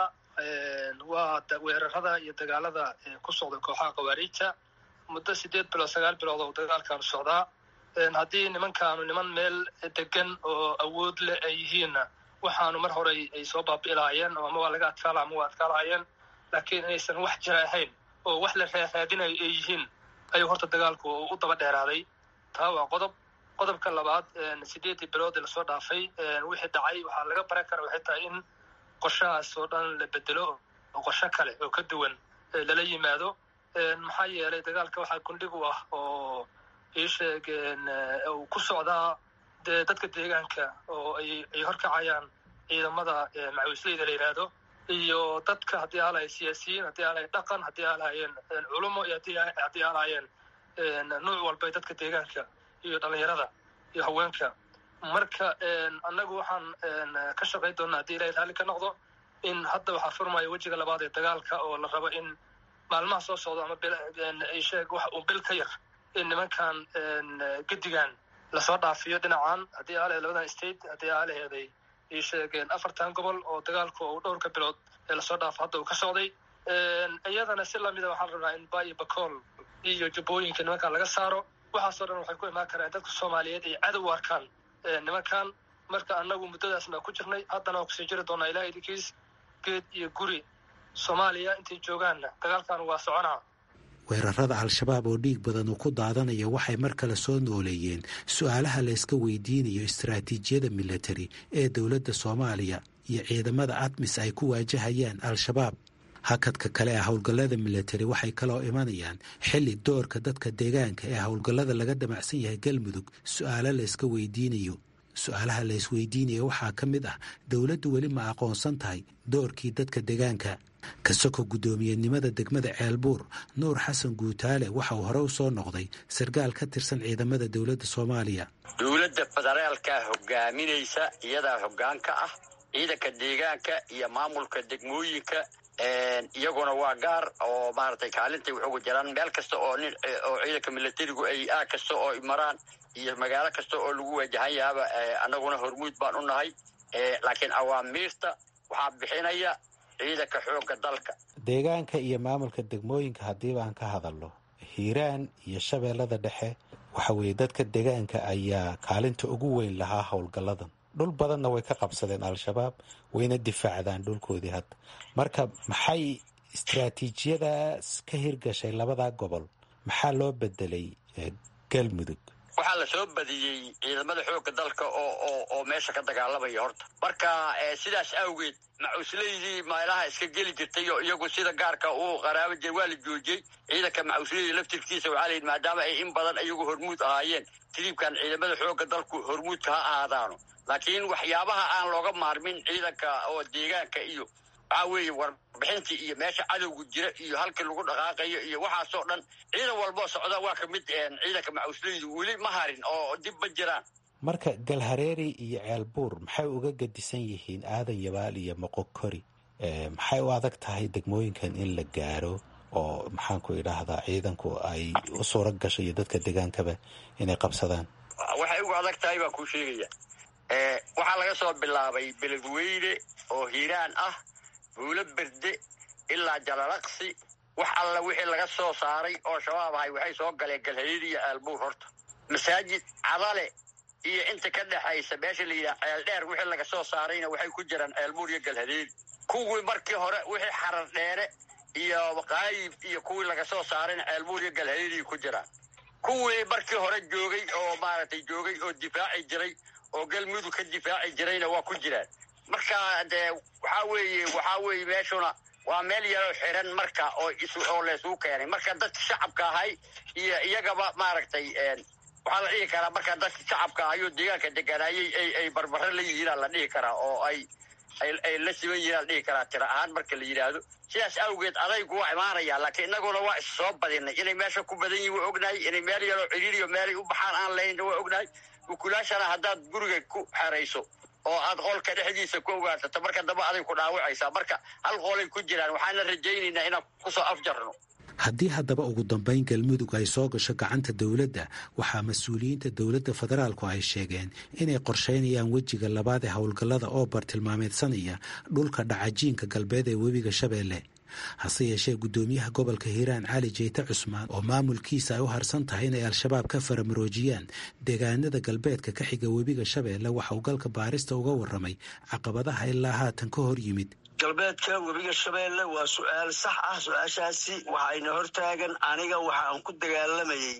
waa weerarada iyo dagaalada ku socda kooxaha khawaariijta muddo sideed bilood sagaal bilood oo dagaalkaanu socdaa haddii nimankaanu niman meel degan oo awood leh ay yihiinna waxaanu mar hore ay soo baabi'ilaayeen oo ama waa laga adkaala ama waa adkaalaayeen laakiin inaysan wax jira ahayn oo wax la raaraadinayo ay yihiin ayuu horta dagaalku u daba dheeraaday taa waa qodob qodobka labaad sideedii bilood ee lasoo dhaafay wixii dhacay waxaa laga baran kara waxay tahay in qorshahaas oo dhan la bedelo oo qorsho kale oo ka duwan lala yimaado maxaa yeelay dagaalka waxaa gundhig u ah oo ii sheegeen uu ku socdaa dee dadka deegaanka oo ay ay horkacayaan ciidamada macawisleyda la yidhaahdo iyo dadka haddii aalahay siyaasiyiin haddii aalahay dhaqan haddii aalaayeen culumo iyo haddii aalaayeen nuuc walba dadka deegaanka iyo dhalinyarada iyo haweenka marka annagu waxaan ka shaqayn doonaa haddii ilahay raalli ka noqdo in hadda waxaa furmaya wejiga labaad ee dagaalka oo la rabo in maalmaha soo socda ama sheeg wax uu bil ka yar in nimankan gedigan lasoo dhaafiyo dhinacan haddii aalaheed labadan state haddii aalaheeday ii sheegeen afartan gobol oo dagaalku uu dhowrka bilood ee lasoo dhaafo hadda uu ka socday iyadana si lamida waxaan rabnaa in bayo bacool iyo jubbooyinka nimankan laga saaro waxaasoo dhan waxay ku imaan karaan dadka soomaaliyeed ay cadow arkaan nimankan marka annagu muddadaasna ku jirnay haddana waa kusii jiri doonaa ilaah idinkiis geed iyo guri soomaaliya intay joogaanna dagaalkan waa soconaa weerarada al-shabaab oo dhiig badan uu ku daadanaya waxay mar kale soo nooleeyeen su-aalaha layska weydiinayo istaraatiijiyada militari ee dowladda soomaaliya iyo ciidamada admis ay ku waajahayaan al-shabaab hakadka kale ee howlgallada militari waxay kaloo imanayaan xilli doorka dadka deegaanka ee howlgallada laga damacsan yahay galmudug su-aalo layska weydiinayo su-aalaha laysweydiinaya waxaa ka mid ah dowladdu weli ma aqoonsan tahay doorkii dadka deegaanka kasoko guddoomiyenimada degmada ceelbuur nuur xasan guutaale waxa uu hore u soo noqday sarkaal ka tirsan ciidamada dowladda soomaaliya dowladda federaalka hogaaminaysa iyadaa hoggaan ka ah ciidanka deegaanka iyo maamulka degmooyinka iyaguna waa gaar oo maaragtay kaalintay wax uga jiraan meel kasta oo nin oo ciidanka milatarigu ay aag kasta oo maraan iyo magaalo kasta oo lagu waajahan yahaaba annaguna hormuud baan u nahay laakiin awaamiirta waxaa bixinaya ciidanka xoogga dalka deegaanka iyo maamulka degmooyinka haddii baan ka hadalno hiiraan iyo shabeellada dhexe waxa weeye dadka deegaanka ayaa kaalinta ugu weyn lahaa howlgalladan dhul badanna way ka qabsadeen al-shabaab wayna difaacdaan dhulkoodii hadda marka maxay istaraatiijiyadaas ka hirgashay labadaa gobol maxaa loo bedelay galmudug waxaa la soo badiyey ciidamada xoogga dalka oo oo oo meesha ka dagaalamaya horta marka sidaas awgeed macuslaydii meelaha iska geli jirtay oo iyagu sida gaarka uu qaraabo jir waa la joojiyey ciidanka macusleyda laftirkiisa waxaa la yidhi maadaama ay in badan iyagu hormuud ahaayeen tiriibkan ciidamada xoogga dalku hormuudka ha ahaadaano laakiin waxyaabaha aan looga maarmin ciidanka oo deegaanka iyo waxaa weeye warbixintii iyo meesha cadowga jira iyo halkii lagu dhaqaaqayo iyo waxaasoo dhan ciidan walboo socda waa ka mid ciidanka macusleydu weli ma harin oo dib ma jiraan marka galhareeri iyo ceelbuur maxay uga gadisan yihiin aadan yabaal iyo moqokori maxay u adag tahay degmooyinkan in la gaaro oo maxaanku idhaahdaa ciidanku ay u suura gasho iyo dadka degaankaba inay qabsadaan waxay ugu adag tahay baan kuu sheegaya waxaa laga soo bilaabay beledweyne oo hiiraan ah buulo berde ilaa jalalaqsi wax alla wixii laga soo saaray oo shabaab ahay waxay soo galeen galhareeri iyo ceelbuur horta masaajid cadale iyo inta ka dhexaysa meesha la yidhaha ceel dheer wixii laga soo saarayna waxay ku jiraan ceelbuur iyo galhareeri kuwii markii hore wixii xarar dheere iyo qaayib iyo kuwii laga soo saarayna ceelbuur iyo galhareeri ku jiraan kuwii markii hore joogay oo maaragtay joogay oo difaaci jiray oo galmudug ka difaaci jirayna waa ku jiraan marka dee waxaa weeye waxaa weeye meeshuna waa meel yaroo xiran marka oo is oo laysuu keenay marka dadka shacabka ahay iyo iyagaba maaragtay waxaa la dhihi karaa marka dadka shacabka ahayoo deegaanka deganaayay ay ay barbaro la yihiinaa la dhihi karaa oo ay ay la siban yihiin la dhihi karaa tira ahaan marka la yidhaahdo sidaas awgeed adaygu waa imaanaya laakiin innaguna waa is soo badinay inay meesha ku badan yihin waa ognahay inay meel yaroo ciriiriyo meelay u baxaan aan lahayn waa ognahay ukulaashana haddaad guriga ku xerayso oo aad qolka dhexdiisa ku ogaarsato marka dambe aday ku dhaawacaysaa marka hal qolay ku jiraan waxaana rajaynaynaa inaan kusoo afjarno haddii haddaba ugu dambayn galmudug ay soo gasho gacanta dowladda waxaa mas-uuliyiinta dowladda federaalku ay sheegeen inay qorsheynayaan wejiga labaad ee howlgallada oo bartilmaameedsanaya dhulka dhacajiinka galbeed ee webiga shabeelle hase yeeshee guddoomiyaha gobolka hiiraan cali jeyte cusmaan oo maamulkiisa ay u harsan tahay inay al-shabaab ka faramaroojiyaan deegaanada galbeedka ka xiga webiga shabeelle waxa uu galka baarista uga warramay caqabadaha ilaa haatan ka hor yimid galbeedka webiga shabeelle waa su-aal sax ah su-aashaasi waxayna hortaagan aniga waxa aan ku dagaalamayey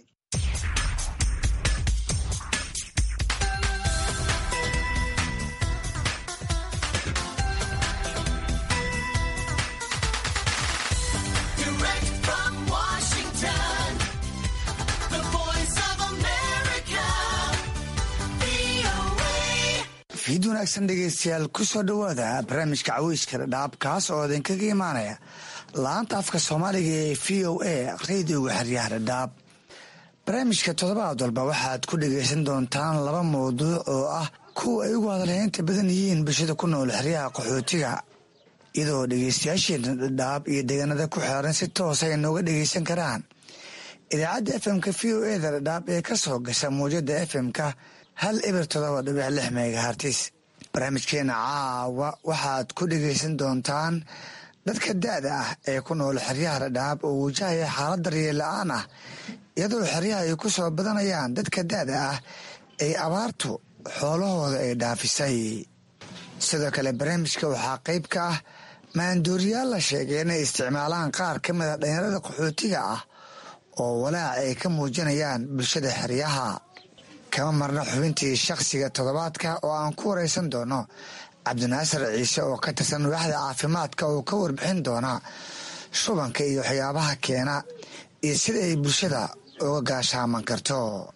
fiid wanaagsan dhegeystayaal ku soo dhowaada barnaamijka caweyska dhadhaab kaas oo idinkaga imaanaya laanta afka soomaaliga ee v o a radioga xeryaha dhadhaab barnaamijka toddobaad walba waxaad ku dhegaysan doontaan laba mawduuc oo ah kuwa ay ugu hadalheynta badan yihiin bulshada ku nool xeryaha qaxootiga iyadoo dhegeystayaasheena dhadhaab iyo deegaanada ku xeeran si toosa ay nooga dhegeysan karaan idaacadda fmka v o eda dhadhaab ee ka soo gasha muwjada fmka hal eber todoba dhibic lix megahartis barnaamijkeena caawa waxaad ku dhegaysan doontaan dadka da-da ah ee ku nool xeryaha dhadhaab oo wajahaya xaalad daryeel la-aan ah iyadoo xeryaha ay ku soo badanayaan dadka da-da ah ay abaartu xoolahooda ay dhaafisay sidoo kale barnaamijka waxaa qayb ka ah maandooriyaal la sheegay inay isticmaalaan qaar ka mida dhalinyarada qaxootiga ah oo walaac ay ka muujinayaan bulshada xeryaha kama marna xubintii shakhsiga toddobaadka oo aan ku waraysan doono cabdinaasir ciise oo ka tirsan waaxda caafimaadka oo ka warbixin doona shubanka iyo waxyaabaha keena iyo sida ay bulshada uga gaashaaman karto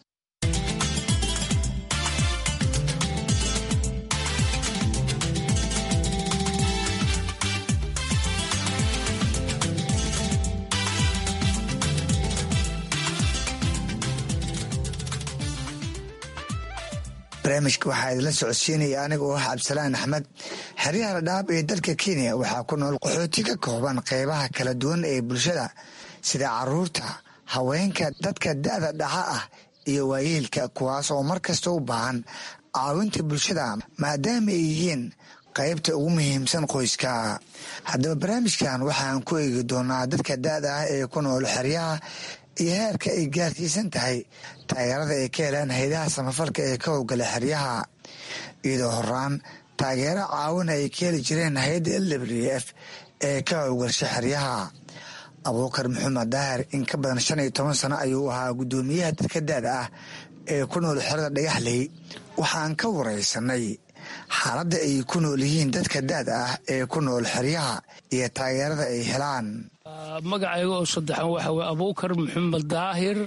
barnaamijka waxaa idinla socodsiinaya aniga oo ah cabdisalaan axmed xeryaha dhadhaab ee dalka kenya waxaa ku nool qaxooti ka kooban qeybaha kala duwan ee bulshada sida caruurta haweenka dadka da-da dhaxa ah iyo waayeelka kuwaas oo mar kasta u baahan caawinta bulshada maadaama ay yihiin qaybta ugu muhiimsan qoyska haddaba barnaamijkan waxaan ku eegi doonaa dadka da-da ah ee ku nool xeryaha iyo heerka ay gaarsiisan tahay taageerada ay ka helaan haydaha samafalka ee ka howgala xeryaha iyadoo horaan taageero caawina ay ka heli jireen hay-adda l w f ee ka howgalsha xeryaha abuukar maxamed daahir in ka badan shan iyo toban sano ayuu ahaa guddoomiyaha dadka da-da ah ee ku nool xerada dhagaxley waxaan ka waraysanay xaaladda ay ku nool yihiin dadka da-da ah ee ku nool xeryaha iyo taageerada ay helaan magacayga oo saddexan waxa weye abuukar maxamed daahir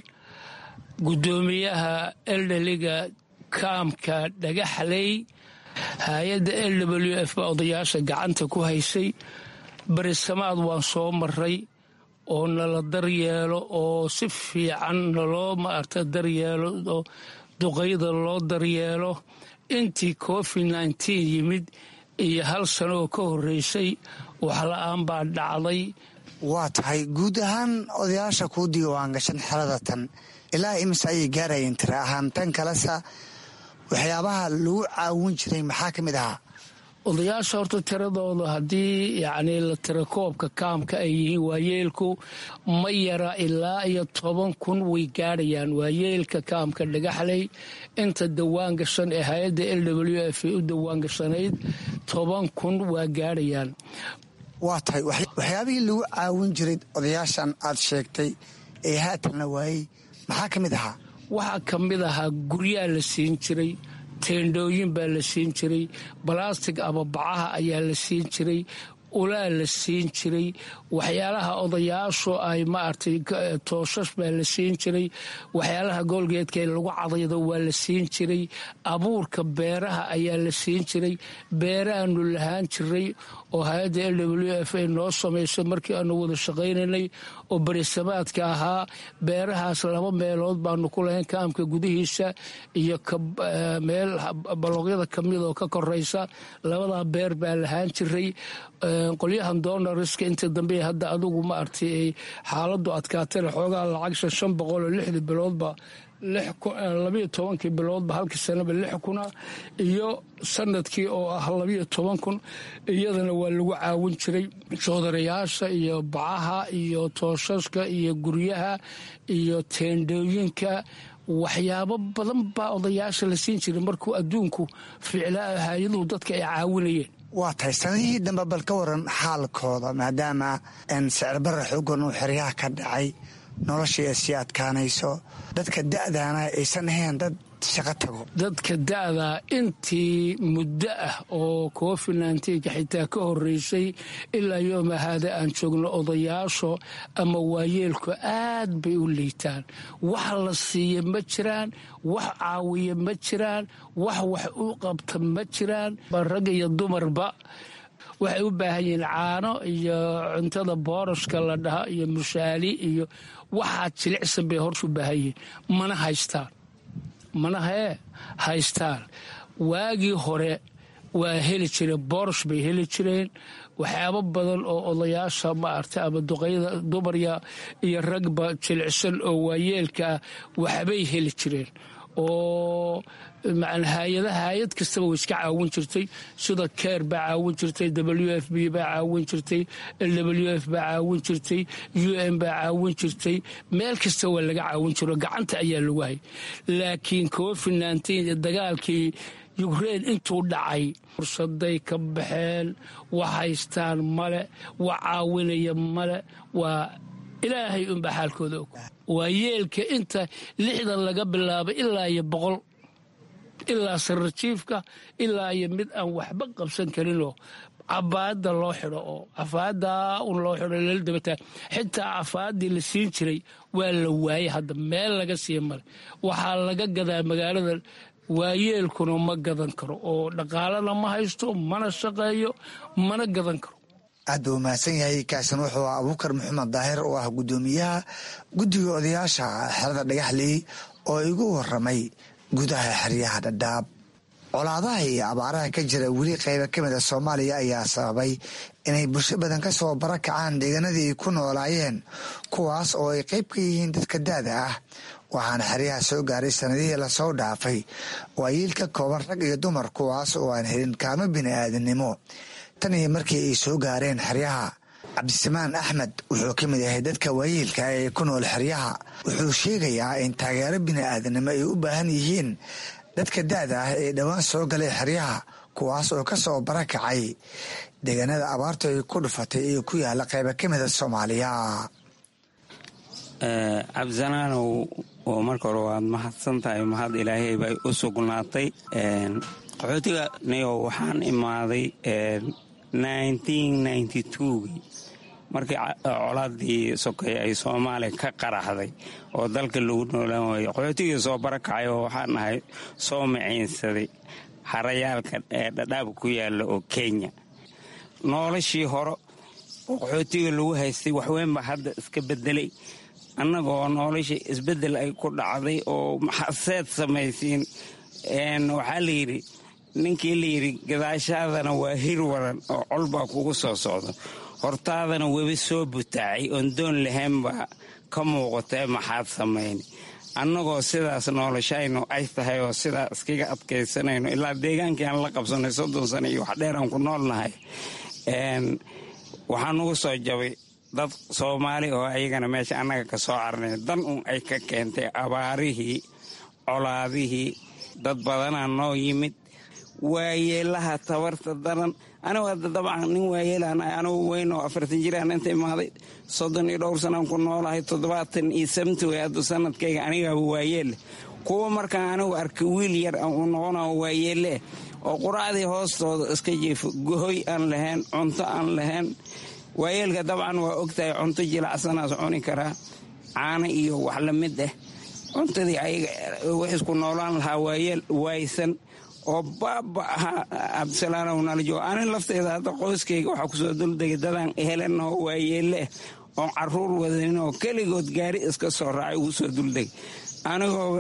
guddoomiyaha eldheliga kaamka dhagaxley hay-adda l w f baa odayaasha gacanta ku haysay berisamaad waan soo maray oo nala daryeelo oo si fiican naloo maarta daryeelo oo duqayda loo daryeelo intii covid nneteen yimid iyo hal sano oo ka horreysay waxla-aan baa dhacday waa tahay guud ahaan odayaasha kuu diiwaan gashan xerada tan ilaa imise ayay gaarayeen tira ahaan tan kalesa waxyaabaha lagu caawin jiray maxaa ka mid ahaa odayaasha horta tiradooda haddii yacnii la tira koobka kaamka ay yihiin waayeelku ma yara ilaa iyo toban kun way gaadhayaan waayeelka kaamka dhagaxley inta dawaan gashan ee hay-adda l w f u dawaan gashanayd toban kun waa gaadhayaan waa tahay waxyaabihii lagu caawin jiray odayaashan aad sheegtay ee haatan la waayey maxaa ka mid ahaa waxaa ka mid ahaa guryaa la siin jiray teendhooyin baa la siin jiray balastig ama bacaha ayaa la siin jiray ulaa la siin jiray waxyaalaha odayaashu ay maaragtay tooshash baa la siin jiray waxyaalaha goolgeedka lagu cadaydo waa la siin jiray abuurka beeraha ayaa la siin jiray beerahaanu lahaan jiray oo hay-adda l w f ay noo samaysay markii aanu wada shaqaynaynay oo berisamaadka ahaa beerahaas laba meelood baanu ku lahayn kaamka gudihiisa iyo meel balooqyada kamid oo ka koraysa labadaa beer baa lahaan jiray qolyahan donariska inta dambe hadda adugu ma artay ay xaaladu adkaatana xoogaa lacag shan boqol oo lixdii biloodba labayo tobankii biloodba halkii sanaba lix kuna iyo sanadkii oo ah labayo toban kun iyadana waa lagu caawin jiray joodarayaasha iyo bacaha iyo tooshaska iyo guryaha iyo teendhooyinka waxyaabo badan baa odayaasha la siin jiray markuu adduunku ficlaa hay-aduhu dadka ay caawinayeen waa tahay sanadihii dambe bal ka waran xaalkooda maadaama sicirbarra xoogan uu xeryaha ka dhacay noloshii ay sii adkaanayso dadka da'daana aysan ahayn dad shaqo tago dadka da'daa intii muddo ah oo covid nnteenka xitaa ka horeysay ilaa yooma haada aan joogno odayaasho ama waayeelku aad bay u liitaan wax la siiya ma jiraan wax caawiya ma jiraan wax wax u qabta ma jiraan rag iyo dumarba waxay u baahan yihiin caano iyo cuntada boorashka la dhaha iyo mushaali iyo waxaa jilicsan bay horta u baahan yihiin mana haystaan mana hee haystaan waagii hore waa heli jireen boorosh bay heli jireen waxyaabo badan oo odayaasha maarta ama duqayada dumarya iyo ragba jilicsan oo waayeelka ah waxbay heli jireen oo hay-ada hay-ad kastaba way iska caawin jirtay sida keer baa caawin jirtay w f b baa caawin jirtay w f baa caawin jirtay u n baa caawin jirtay meel kasta waa laga caawin jiro gacanta ayaa lagu hay laakiin covid nteen dagaalkii yukrein intuu dhacay fursaday ka baxeen wax haystaan male wax caawinaya male waa ilaahay unbaa xaalkooda og waa yeelka inta lixdan laga bilaabay ilaa iyo boqol ilaa sarajiifka ilaa iyo mid aan waxba qabsan karinoo cabaada loo xidho oo cafaada un loo xidho lala dabataa xitaa cafaadii la siin jiray waa la waayey hadda meel laga siiya male waxaa laga gadaa magaalada waayeelkuna ma gadan karo oo dhaqaalana ma haysto mana shaqeeyo mana gadan karo aad buu mahadsan yahay kaasin wuxuu ah abuukar maxamed daahir oo ah guddoomiyaha guddiga odayaasha xerada dhagaxley oo igu waramay gudaha xeryaha dhadhaab colaadaha iyo abaaraha ka jira weli qayba ka mid a soomaaliya ayaa sababay inay bulsho badan ka soo barakacaan deegaanadii ay ku noolaayeen kuwaas oo ay qayb ka yihiin dadka daada ah waxaana xeryaha soo gaaray sanadihii lasoo dhaafay waayiil ka kooban rag iyo dumar kuwaas oo aan helin kaalmo bini'aadannimo tan iyo markii ay soo gaareen xeryaha cabdisamaan axmed wuxuu ka mid yahay dadka waayeelka ee ku nool xeryaha wuxuu sheegayaa in taageero bini'aadanimo ay u baahan yihiin dadka da'da ah ee dhowaan soo galay xeryaha kuwaas oo ka soo barakacay deegaanada abaartu ay ku dhufatay ee ku yaala qayba ka mida soomaaliya cabdisanaanow oo marka hore waad mahadsan tahay mahad ilaahay bay u sugnaatay qaxootiga niyo waxaan imaaday gii markii colaadii sokay ay soomaaliya ka qaraxday oo dalka lagu noolaan waayey qaxootigii soo barakacay oo waxaan ahay soo maciinsaday harayaalka ee dhadhaab ku yaala oo kenya noolashii hore oo qaxootiga lagu haystay waxweynba hadda iska bedelay annagoo noolashii isbedel ay ku dhacday oo maxaseed samaysiin waxaa layidhi ninkii layidhi gadaashaadana waa hir waran oo colbaa kugu soo socdo hortaadana webi soo butaacay oon doon lahaynbaa ka muuqatee maxaad samayni annagoo sidaas noolashayno ay tahay oo sidaa iskaga adkaysanayno ilaa deegaankii aan la qabsanay soddon sano iyo wax dheer aan ku noolnahay waxaa nugu soo jabay dad soomaali oo ayagana meesha annaga ka soo carnay dan un ay ka keentay abaarihii colaadihii dad badanaa noo yimid waayeelaha tabarta daran anigu hadda dabcan nin waayeelaan anigu weyn oo afartan jiraan inta imaaday soddon iyo dhowr sanaan ku noolahay toddobaatan iyo sabti way haddu sanadkayga anigaaba waayeelle kuwa markaan anigu arka wiil yar u noqona waayeelle oo quraacdii hoostooda iska jiifo gohoy aan lahayn cunto aan lahayn waayeelka dabcan waa ogtahay cunto jilacsanaas cuni karaa caano iyo wax la mid ah cuntadii ayaga wax isku noolaan lahaa waayeel waaysan oo baaba ahaa cabdisalaanow nalajo ani lafteyda hadda qoyskayga waxaa kusoo duldegay dadaan helen oo waayeelle ah oon caruur wadanin oo keligood gaari iska soo raacay ugu soo duldegay anigoo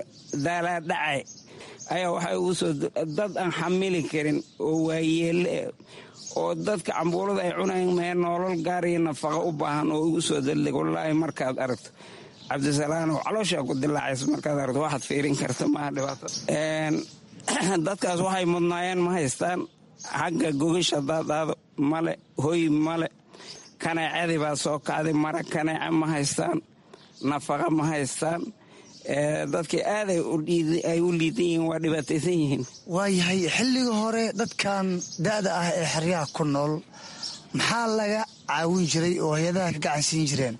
daalaadhacay ayaa waxay ugu soo dad aan xamili karin oo waayeelle oo dadka cambuulada ay cunayn mee noolol gaariyo nafaqa u baahan oo igu soo daldeg wallaahi markaad aragto cabdisalaanow calooshaa ku dilaacaysa markaad aragto waxaad fiirin karta maaha dhibaato dadkaas waxay mudnaayeen ma haystaan xagga gogasha daadaado male hoy male kaneecadii baa soo kacday mara kaneece ma haystaan nafaqa ma haystaan dadkii aad ay u liidan yihiin waa dhibaataysan yihiin waayahay xilliga hore dadkan da'da ah ee xeryaha ku nool maxaa laga caawin jiray oo hay-adaha ka gacan siin jireen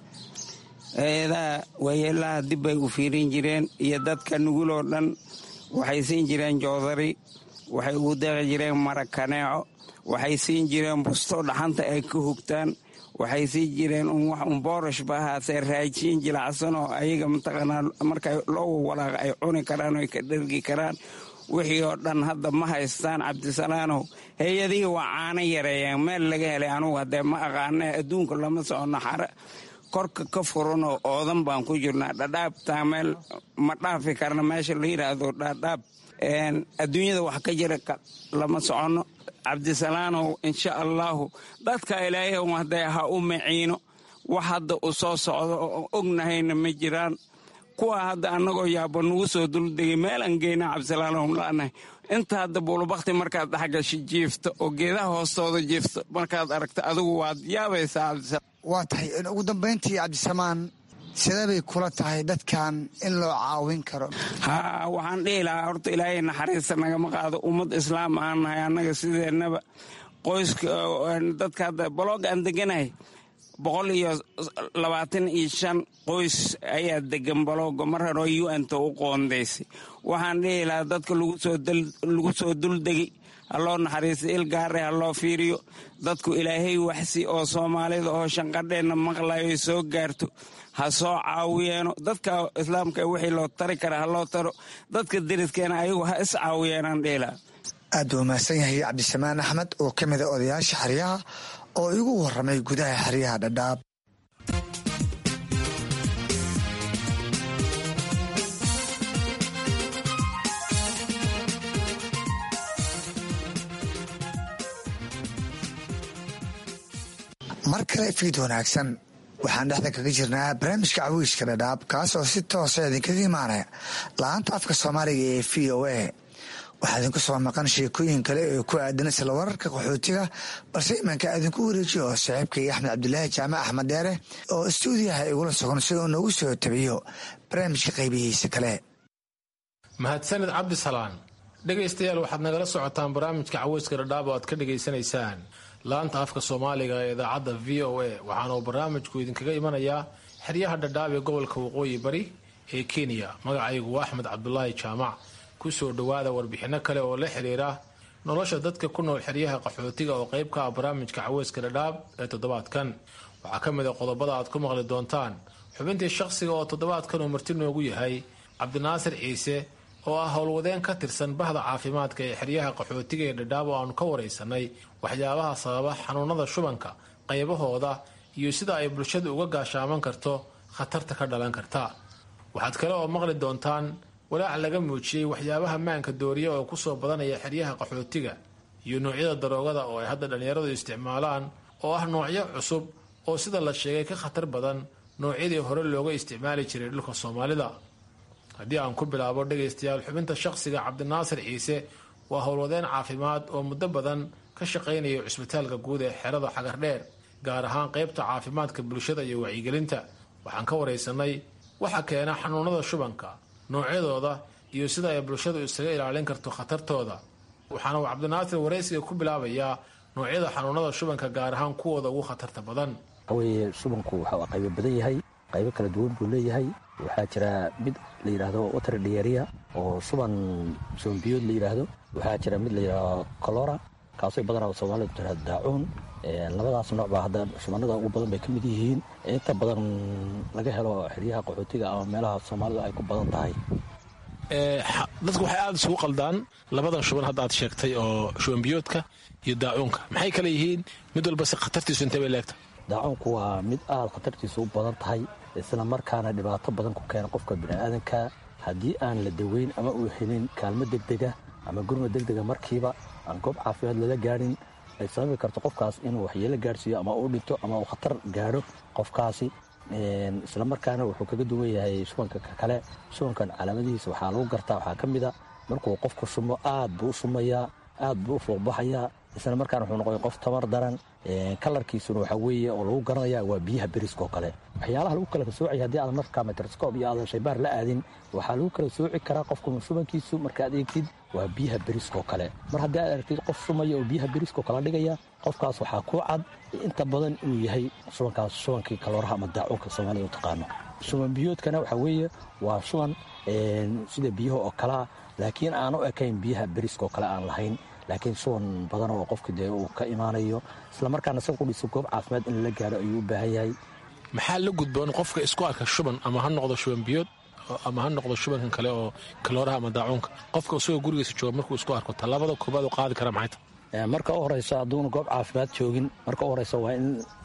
hay-adaha waayeelaha dib bay u fiirin jireen iyo dadka nuguloo dhan waxay siin jireen joodari waxay ugu deeqi jireen mara kaneeco waxay siin jireen busto dhaxanta ay ka hugtaan waxay siin jireen wax un boorosh ba ahaasee raajin jilacsan oo ayaga mataqaanaa marka loo walaaqa ay cuni karaan oo ay ka dhergi karaan wixii oo dhan hadda ma haystaan cabdisalaanow hay-adihii waa caano yareeyeen meel laga helay anugu haddee ma aqaana adduunka lama socono xare korka ka furan oo oodan baan ku jirnaa dhadhaabtaa meel ma dhaafi karna meesha la yidhaahdo dhadhaab adduunyada wax ka jira lama soconno cabdisalaanow insha allaahu dadka ilaahay hadee ha u maciino wax hadda u soo socdo oo ognahayna ma jiraan kuwa hadda annagoo yaabo nagu soo duldegay meelaan geyna cabdisalaanow la'nahay inta hadda buulubakti markaad dhexgasho jiifto oo geedaha hoostooda jiifto markaad aragto adigu waad yaabaysaa cabdisalaam waa tahay ugu dambayntii cabdisamaan sidee bay kula tahay dadkan in loo caawin karo haa waxaan dhihi lahaa horta ilaahay naxariista nagama qaado ummad islaam aan nahay annaga sideennaba qoyska dadka hadda baloog aan deganahay boqol iyo labaatan iyo shan qoys ayaa degan balooga mar hore u n ta u qoondaysay waxaan dhihi lahaa dadka lagu soo duldegi ha loo naxariista il gaare ha loo fiiriyo dadku ilaahay waxsi oo soomaalida oo shanqadheenna maqlayo soo gaarto ha soo caawiyeeno dadka islaamka wixii loo tari kara ha loo taro dadka deriskeena ayagu ha is caawiyeenaan dhihilaha aad buu mahadsan yahay cabdisamaan axmed oo ka mida odayaasha xeryaha oo igu warramay gudaha xeryaha dhadhaab mar kale fiid wanaagsan waxaan dhexda kaga jirnaa barnaamijka cawiiska dhadhaab kaas oo si toosa idinkaga imaanaya la-aanta afka soomaaliga ee v o a waxaa idinku soo maqan sheekooyin kale ee ku aadan isla wararka qaxootiga balse imanka idinku wareejiyo oo saaxiibkay axmed cabdulaahi jaamac axmed dheere oo istuudiyaha igula sugan si uu noogu soo tabiyo barnaamijka qaybihiisa kale mahadsanid cabdisalaan dhegaystayaal waxaad nagala socotaan barnaamijka caweyska dhadhaab oo aad ka dhegaysanaysaan laanta afka soomaaliga ee idaacadda v o a waxaana uu barnaamijku idinkaga imanayaa xeryaha dhadhaab ee gobolka waqooyi bari ee kenya magacaygu waa axmed cabdulaahi jaamac kusoo dhowaada warbixinno kale oo la xiriira nolosha dadka ku nool xeryaha qaxootiga oo qayb ka ah barnaamijka caweyska dhadhaab ee toddobaadkan waxaa ka mid a qodobada aad ku maqli doontaan xubintii shaqsiga oo toddobaadkan uu marti noogu yahay cabdinaasir ciise oo ah howlwadeen ka tirsan bahda caafimaadka ee xeryaha qaxootiga ee dhadhaab oo aanu ka waraysanay waxyaabaha sababa xanuunada shubanka qaybahooda iyo sida ay bulshadu uga gaashaaman karto khatarta ka dhalan karta waxaad kale oo maqli doontaan walaac laga muujiyey waxyaabaha maanka dooriya oo kusoo badanaya xeryaha qaxootiga iyo noocyada daroogada oo ay hadda dhallinyaradu isticmaalaan oo ah noocyo cusub oo sida la sheegay ka khatar badan noocyadii hore looga isticmaali jiray dhulka soomaalida haddii aan ku bilaabo dhegaystayaal xubinta shaqsiga cabdinaasir ciise waa howlwadeen caafimaad oo muddo badan ka shaqaynaya cusbitaalka guud ee xerada xagardheer gaar ahaan qaybta caafimaadka bulshada iyo wacyigelinta waxaan ka waraysanay waxa keena xanuunada shubanka noocyadooda iyo sida ay bulshadu isaga ilaalin karto khatartooda waxaana uu cabdinaasir waraysiga ku bilaabayaa noocyada xanuunada shubanka gaar ahaan kuwooda ugu khatarta badan waxaweye shubanku waxuu qaybo badan yahay qaybo kala duwan buu leeyahay waxaa jira mid la yidhaahdo water diaria oo shuban sombiyood la yidhaahdo waxaa jira mid la yidhaahdo colora kaasoo badanaa soomaalida tira daacuun labadaas nooc baa hadda shubanada ugu badan bay ka mid yihiin inta badan laga helo xeryaha qaxootiga ama meelaha soomaalida ay ku badan tahay dadku waxay aada isugu qaldaan labadan shuban hadda aad sheegtay oo shubanbiyoodka iyo daacuunka maxay kale yihiin mid walba si khatartiisu intay bay leegtahay daacuunku waa mid aada khatartiisu u badan tahay isla markaana dhibaato badan ku keena qofka biniaadanka haddii aan la daweyn ama uu helin kaalmo degdega ama gurma degdega markiiba aan goob caafimaad lala gaadhin ay sababi karto qofkaas inuu waxyeelo gaadhsiiyo ama uu dhinto ama uu khatar gaadho qofkaasi islamarkaana wuxuu kaga duwan yahay shubanka kale shubankan calaamadihiisa waxaa lagu gartaa waxaa ka mid a markuu qofku shumo aad buu u shumayaa aad buu u fuuqbaxayaa isla markaana wuxuu noqoya qof tamar daran kalarkiisuna waxaa weeye oo lagu garanaya waa biyaha beriska oo kale waxyaalaha lagu kala soocaya haddii aadan markaa microscope iyo aadan shaybaar la aadin waxaa lagu kala sooci karaa qofku shubankiisu markaad eegtid waa biyaha beriska oo kale mar haddii aad aragtid qof shumaya oo biyaha beriska oo kala dhigaya qofkaas waxaa ku cad inta badan inuu yahay shubankaas shubankii kalooraha ama daacuunka soomaalida u taqaano shuban biyoodkana waxaa weeye waa shuban sida biyaha oo kalea laakiin aan u ekayn biyaha beriska oo kale aan lahayn laakiin shuban badan oo qofka dee uu ka imaanayo islamarkaana isaga qudhiisa goob caafimaad in la gaaro ayuu u baahan yahay maxaa la gudboon qofka isku arka shuban ama ha noqdo shuban biyood ama ha noqdo shubankan kale oo kalooraha ama daacuunka qofka isagoo gurigiisa jooga markuu isku arko tallaabada koobaad u qaadi kara maxay tahay marka u horeysa hadduuna goob caafimaad joogin marka u horeysa waa in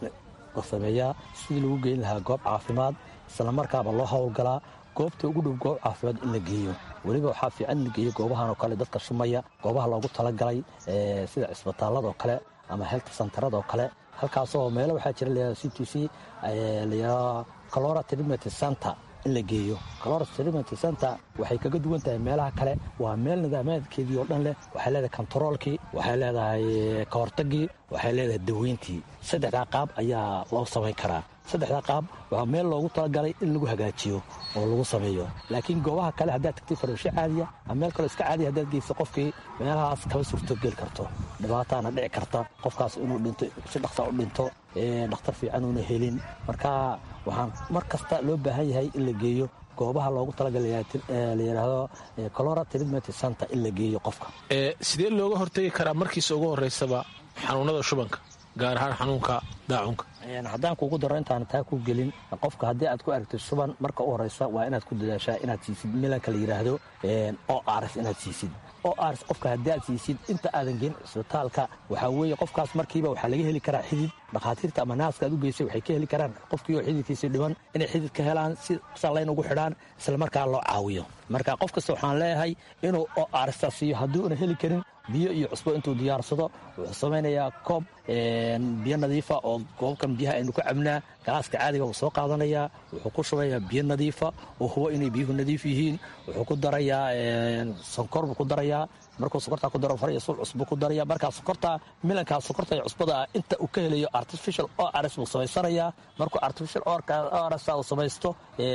la sameeyaa sidii lagu geyn lahaa goob caafimaad islamarkaaba loo howlgalaa goobta ugu dhow goob caafimaad in la geeyo weliba waxaa fiican in la geeyo goobahan oo kale dadka shumaya goobaha loogu talagalay sida cisbitaalada oo kale ama health centerada oo kale halkaasoo meelo waxaa jira layihahdo c t c layihahdo calora treatment center in la geeyo calora treatment center waxay kaga duwan tahay meelaha kale waa meel nidaamaadkeedii oo dhan leh waxay leedahay kontaroolkii waxay leedahay kahortagii waxay leedahay daweyntii saddexdaa qaab ayaa loo samayn karaa saddexdaa qaab waa meel loogu talagalay in lagu hagaajiyo oo lagu sameeyo laakiin goobaha kale haddaad tagtay farmasho caadiya ama meel kaleo iska caadiya haddaad geyso qofkii meelahaas kama suurtogeli karto dhibaataana dhici karta qofkaas inuu dhinto si dhaqsa u dhinto dhakhtar fiican uuna helin marka waxaan mar kasta loo baahan yahay in la geeyo goobaha loogu talagallayidhaahdo colora treatment center in la geeyo qofka sidee looga hortegi karaa markiisa ugu horeysaba xanuunada shubanka gaar ahaan xanuunka daacunka haddaan kuugu daro intaan taa ku gelin qofka haddii aad ku aragtid shuban marka u horeysa waa inaad ku dadaashaa inaad siisid milanka la yidhaahdo o rs inaad siisid o rs qofka haddii aad siisid inta aadan geen cisbitaalka waxaa weeye qofkaas markiiba waxaa laga heli karaa xidid dhakhaatiirta ama naaska aad u geysay waxay ka heli karaan qofkii oo xididkiisii dhiban inay xidid ka helaan si sallayn ugu xidhaan islamarkaa loo caawiyo marka qof kasta waxaan leeyahay inuu o rsta siiyo haddii una heli karin biyo iyo cusbo intuu diyaarsado wuxuu samaynayaa koob biyo nadiifa oo goobkan biyaha aynu ka cabnaa galaaska caadiga wuu soo qaadanayaa wuxuu ku shubayaa biyo nadiifa oo hubo inay biyuhu nadiif yihiin wuxuu ku darayaa sonkor buu ku darayaa markuu sokortaa ku daro faraya sul cusbu ku daraya markaa sokorta milankaa sokorta iyo cusbada inta uu ka helayo artificial o rs buu samaysanayaa markuu artificial o rs uu samaysto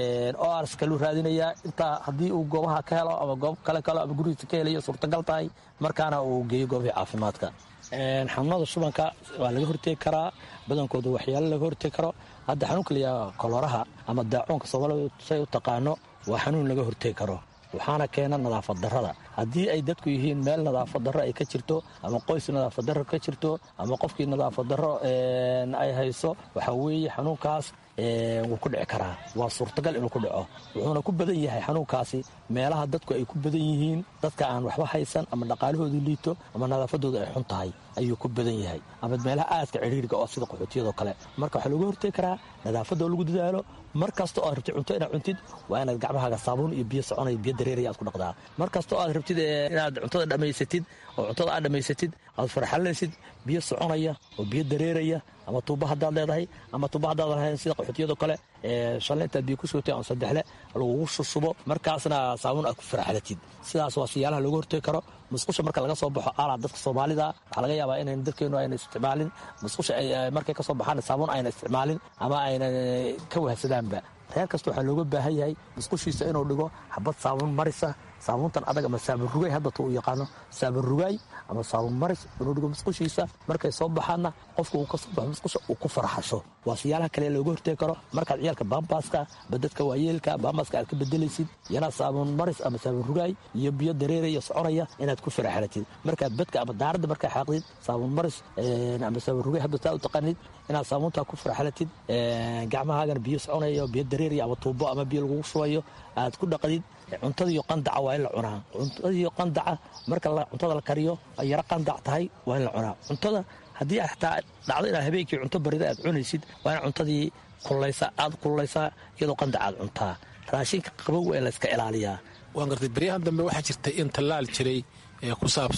o rs kaluu raadinayaa intaa haddii uu goobaha ka helo ama goob kale kalo ama gurigiisa ka helayo suurtagal tahay markaana uu geeyo goobihii caafimaadka xanuunada shubanka waa laga hortegi karaa badankooda waxyaalo laga hortegi karo hadda xanuunka layaa koloraha ama daacuunka soomaalida say u taqaano waa xanuun laga hortegi karo waxaana keena nadaafad darrada haddii ay dadku yihiin meel nadaafad darro ay ka jirto ama qoys nadaafad darro ka jirto ama qofkii nadaafad darro ay hayso waxaa weeye xanuunkaas wuu ku dhici karaa waa suurtagal inuu ku dhaco wuxuuna ku badan yahay xanuunkaasi meelaha dadku ay ku badan yihiin dadka aan waxba haysan ama dhaqaalahoodu liito ama nadaafadooda ay xun tahay ayuu ku badan yahay ama meelaha aadka cidhiiriga oo sida qaxootiyadoo kale marka waxaa looga hortegi karaa nadaafadoo lagu dadaalo mar kasta oo aad rabtid cunto inaad cuntid waa inaad gacmahaaga saabuun iyo biyo soconaya biyo dareeraya aad ku dhaqdaa mar kasta oo aad rabtid inaad cuntada dhammaysatid oo cuntada aad dhammaysatid aad farxalinaysid biyo soconaya oo biyo dareeraya ama tuuba haddaad leedahay ama tuuba haddaad lahayn sida qaxootiyadoo kale shalay intaad biyo ku sugtay aan saddexle lagugu shushubo markaasna saabuun aad ku farxalatid sidaas waa siyaalaha looga hortegi karo musqusha marka laga soo baxo alaa dadka soomaalida waxaa laga yaabaa inayn dadkeenu ayna isticmaalin musqusha markay ka soo baxaan saabuun ayna isticmaalin ama ayna ka wahsadaanba reer kasta waxaa looga baahan yahay musqushiisa inuu dhigo xabad saabuun marisa saabuuntan adag ama saabun rugay haddata uu yaqaano saabun rugaay ama saabun maris inuu dhigo musqushiisa markay soo baxaanna qofka uu ka soo baxo musqusha uu ku farxasho waa siyaalaha kale looga hortegi karo markaad ciyaalka baambaska badadka waayeelka baambaska aad ka bedelaysid iyana saabun maris ama saabun rugaay iyo biyo dareeraya soconaya inaad ku faraxalatid markaad badka ama daaradda markaa xaaqdid saabun maris ama saabun rugay hadda taa u taqaanid inaad saabuuntaa ku faraxalatid gacmahaagana biyo soconaya biyo dareeraya ama tuubo ama biyo lagugu shubayo aad ku dhaqdid cuntadiiyo qandaca waa in la cunaa cuntadiiyo qandaca marka cuntada la kariyo ay yaro qandac tahay waa in la cunaa cuntada haddii xataa dhacdo inaad habeenkii cunto barida aad cunaysid waa in cuntadii kullaysaa aad kullaysaa iyadoo qandaca aad cuntaa raashinka qabow waa in layska ilaaliyaa waan gartay beryahan dambe waxaa jirtay in tallaal jiray ee ku saabsan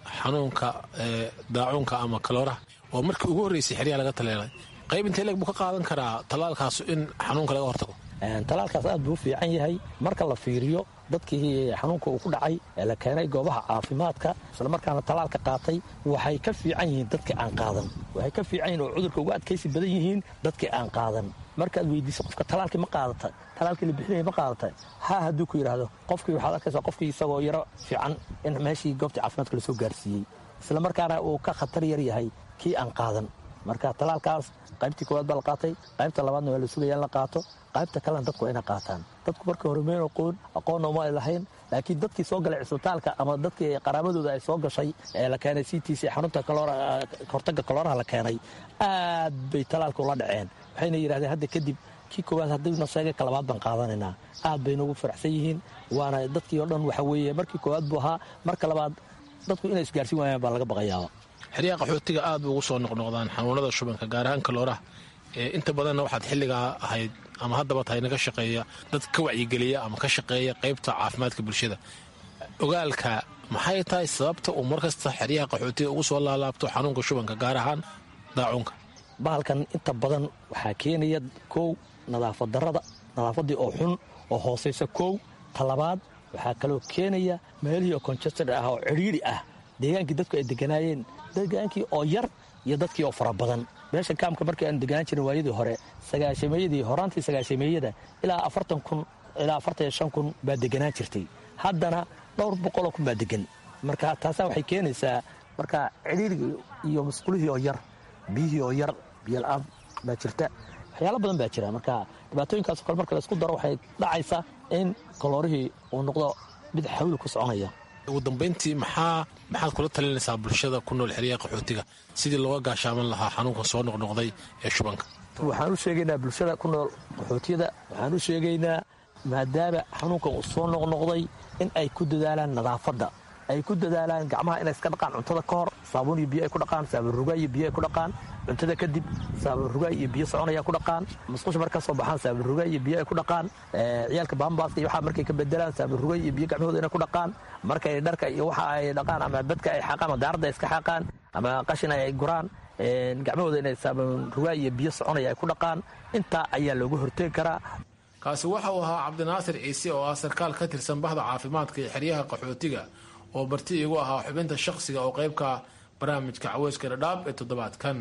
xanuunka daacuunka ama kalooraha oo markii ugu horreysay xeryaha laga taleelay qayb intee leeg buu ka qaadan karaa tallaalkaas in xanuunka laga hortago talaalkaas aad buu u fiican yahay marka la fiiriyo dadkii xanuunka uu ku dhacay ee la keenay goobaha caafimaadka islamarkaana talaalka qaatay waxay ka fiican yihiin dadkii aan qaadan waxay ka fiican yihin oo cudurka uga adkaysi badan yihiin dadkii aan qaadan markaad weydiiso qofka talaalkii ma qaadata talaalkii la bixinaya ma qaadata ha hadduu ku yidhaahdo qofkii waxaad arkaysaa qofkii isagoo yaro fiican in meeshii goobtii caafimaadka lasoo gaarsiiyey islamarkaana uu ka khatar yar yahay kii aan qaadan marka talaalkaas qaybtii koowaad baa la qaatay qaybta labaadna waa la sugaya in la qaato qaybta kalena dadku waa inay qaataan dadku marka hore mayn aqoon aqoonna uma ay lahayn laakiin dadkii soo galay cisbitaalka ama dadkii qaraabadooda ay soo gashay ee la keenay c t c xarunta hortaga kalooraha la keenay aad bay talaalka ula dhaceen waxayna yidhahdeen hadda kadib kii koowaad haddiina sheegay ka labaad baan qaadanaynaa aad bay noogu faraxsan yihiin waana dadkii oo dhan waxa weeye markii koowaad buu ahaa marka labaad dadku inay isgaarsiin waayaan baa laga baqayaaba xeryaha qaxootiga aad bay ugu soo noqnoqdaan xanuunada shubanka gaar ahaan kalooraha inta badanna waxaad xilligaa ahayd ama haddaba tahay naga shaqeeya dad ka wacyigeliya ama ka shaqeeya qaybta caafimaadka bulshada ogaalka maxay tahay sababta uu markasta xeryaha qaxootiga ugu soo laalaabto xanuunka shubanka gaar ahaan daacuunka bahalkan inta badan waxaa keenaya kow nadaafad darada nadaafaddii oo xun oo hoosaysa kow talabaad waxaa kaloo keenaya meelihii oo conjestad ah oo cidhiidhi ah deegaankii dadku ay deganaayeen degaankii oo yar iyo dadkii oo fara badan meesha kaamka markii aan deganaan jirin waayadii hore sagaashameeyadii horaantii sagaashameeyada ilaa afartan kun ilaa afartan iyo shan kun baa deganaan jirtay haddana dhowr boqoloo kun baa degan marka taasaa waxay keenaysaa marka cidhiirigii iyo masqulihii oo yar biyihii oo yar biyola-aan baa jirta waxyaalo badan baa jira marka dhibaatooyinkaaso kale marka laysku daro waxay dhacaysaa in kaloorihii uu noqdo mid xawli ku soconaya ugu dambayntii maxaa maxaad kula talinaysaa bulshada ku nool xeryaha qaxootiga sidii looga gaashaaman lahaa xanuunkan soo noqnoqday ee shubanka waxaan u sheegaynaa bulshada ku nool qaxootiyada waxaan u sheegaynaa maadaama xanuunkan uu soo noqnoqday in ay ku dadaalaan nadaafadda ay ku dadaalaan gacmaha inay iska dhaqaan cuntada ka hor saabuun iyo biyo ay ku dhaqaan saabuun rugaay iyo biyo ay ku dhaqaan cuntada kadib saabuun rugaay iyo biyo soconaya ku dhaqaan musqusha marka soo baxaan saabuun rugaay iyo biyo ay ku dhaqaan ciyaalka baambaaska iyo waxaa markay ka bedelaan saabuun rugaay iyo biyo gacmahooda inay ku dhaqaan markay dharka iyo waxa ay dhaqaan ama badka ay xaqaan ama daaradda ay iska xaqaan ama qashin ay guraan gacmahooda inay saabuun rugaay iyo biyo soconaya ay ku dhaqaan intaa ayaa loogu horteegi karaa kaasi waxa uu ahaa cabdinaasir ciise oo ah sarkaal ka tirsan bahda caafimaadka ee xeryaha qaxootiga oo barti igu ahaa xubinta shaqsiga oo qaybka barnaamijka caweyska dhadhaab ee toddobaadkan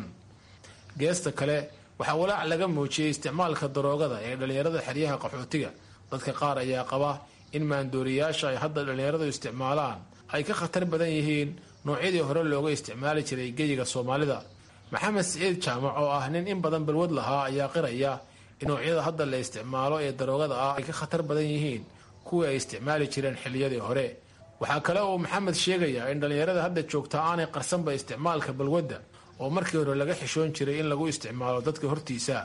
geesta kale waxaa walaac laga muujiyey isticmaalka daroogada ee dhallinyarada xeryaha qaxootiga dadka qaar ayaa qaba in maandooriyaasha ay hadda dhallinyaradu isticmaalaan ay ka khatar badan yihiin noocyadii hore looga isticmaali jiray geyiga soomaalida maxamed siciid jaamac oo ah nin in badan balwad lahaa ayaa qiraya in noocyada hadda la isticmaalo ee daroogada ah ay ka khatar badan yihiin kuwii ay isticmaali jireen xilliyadii hore waxaa kale uu maxamed sheegayaa in dhallinyarada hadda joogta aanay qarsanba isticmaalka balwadda oo markii hore laga xishoon jiray in lagu isticmaalo dadka hortiisa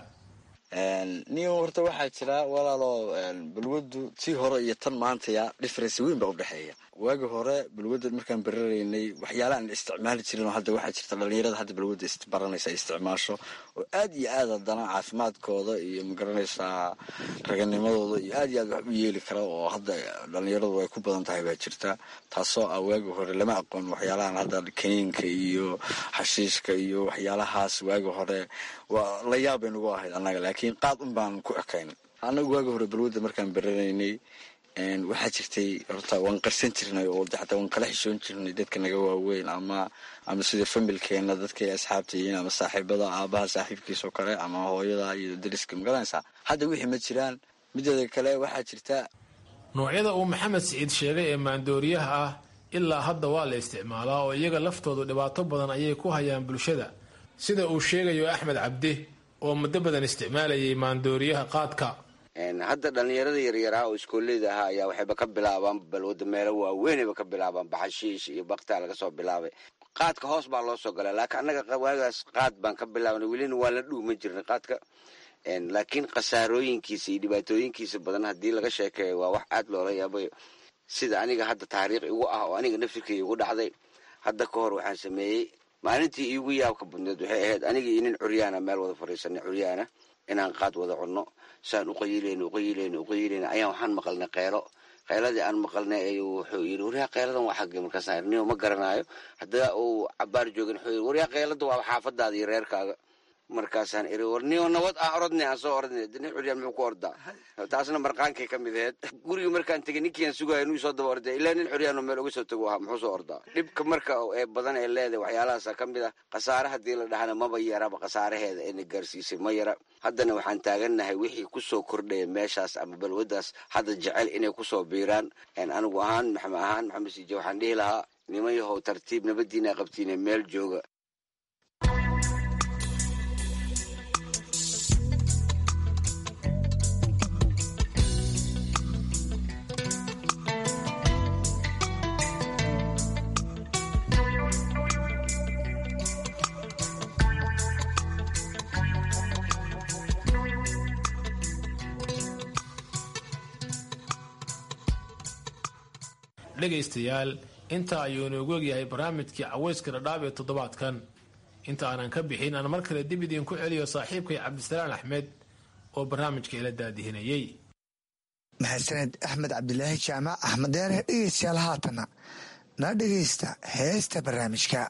nin horta waxaa jira walaalo balwaddu tii hore iyo tan maantaya difference weyn baa udhexeeya waagi hore balwadda markaan bararaynay waxyaala aan isticmaali jirin oo hadda waxaa jirta dhalinyarada hadda balwadda baranaysa isticmaasho oo aad iyo aad haddana caafimaadkooda iyo magaranaysaa raganimadooda iyo aad iyo aad wax u yeeli kara oo hadda dhalinyaradu ay ku badan tahay baa jirta taasoo ah waagi hore lama aqoon waxyaalahan hadda kaniinka iyo xashiishka iyo waxyaalahaas waagi hore waa la yaab bay nagu ahayd annaga laakiin qaad un baan ku ekayn annagu waagi hore balwadda markaan baranaynay waxaa jirtay horta waan qarsan jirnay oo xataa waan kala xishoon jirnay dadka naga waaweyn ama ama sida familkeena dadkay asxaabta yihiin ama saaxiibada aabaha saaxiibkiisa oo kale ama hooyada iyo dariska magaranaysaa hadda wixii ma jiraan mideeda kale waxaa jirta noocyada uu maxamed siciid sheegay ee maandooriyaha ah ilaa hadda waa la isticmaalaa oo iyaga laftoodu dhibaato badan ayay ku hayaan bulshada sida uu sheegayo axmed cabdi oo muddo badan isticmaalayay maandooriyaha qaadka hadda dhallinyarada yaryaraa oo iskooleyda ahaa ayaa waxayba ka bilaabaan balwada meelo waaweynayba ka bilaabaan baxashiish iyo baktaa laga soo bilaabay qaadka hoos baa loo soo galay laakiin annaga waagaas qaad baan ka bilaabnay welina waa la dhuuma jirnay qaadka laakiin khasaarooyinkiisa iyo dhibaatooyinkiisa badan haddii laga sheekeeyo waa wax aad loola yaabayo sida aniga hadda taariikh igu ah oo aniga nafirkay igu dhacday hadda ka hor waxaan sameeyey maalintii iigu yaabka badneed waxay ahayd aniga iyo nin curyaana meel wada fadhiisanay curyaana inaan qaad wada cunno saan uqayilayna uqayilayna uqayilayna ayaan waxaan maqalnay kheylo qayladii aan maqalnay ayuu wuxuu yidhi waryaa qayladan waa xagge markaasaan niyo ma garanaayo haddana uu cabaar joogin wuxuu yidhi waryaa qaylada waa xaafadaada iyo reerkaaga markaasaan iri war niyo nabad aan orodnay aan soo orodnay nin curyaan muxuu ku ordaa taasna marqaankay ka mid aheyd guriga markaan tegey ninkiiaan sugaya inuu soo daba orday ilaa nin curyaanoo meel uga soo tago ahaa muxuu soo ordaa dhibka marka ee badan ee leedahay waxyaalahaasa ka mid ah khasaare haddii la dhahana maba yaraba khasaaraheeda ina gaarsiisay ma yara haddana waxaan taagannahay wixii kusoo kordhaya meeshaas ama balwadaas hadda jecel inay kusoo biiraan anigu ahaan maxamed ahaan maxamed siije waxaan dhihi lahaa niman yahow tartiib nabadiina qabtiine meel jooga dhegaystayaal intaa ayuu inoogu egyahay barnaamijkii caweyska dhadhaab ee toddobaadkan inta aanan ka bixin aan mar kale dib idiinku celiyo saaxiibkay cabdisalaan axmed oo barnaamijka ila daadihinayey mahadsaned axmed cabdilaahi jaamac axmed deere dhegeystayaal haatana na dhegaysta heesta barnaamijka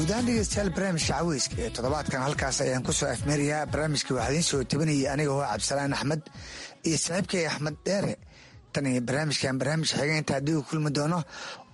guud ahaan dhegeystayaal barnaamijka caweyska ee toddobaadkan halkaas ayaan ku soo afmeerayaa barnaamijka waxaa idiin soo tabinayay aniga oo cabdisalaan axmed iyo saaxiibkay axmed dheere tan iyo barnaamijkan barnaamij xigeentaa haddii uu kulmi doono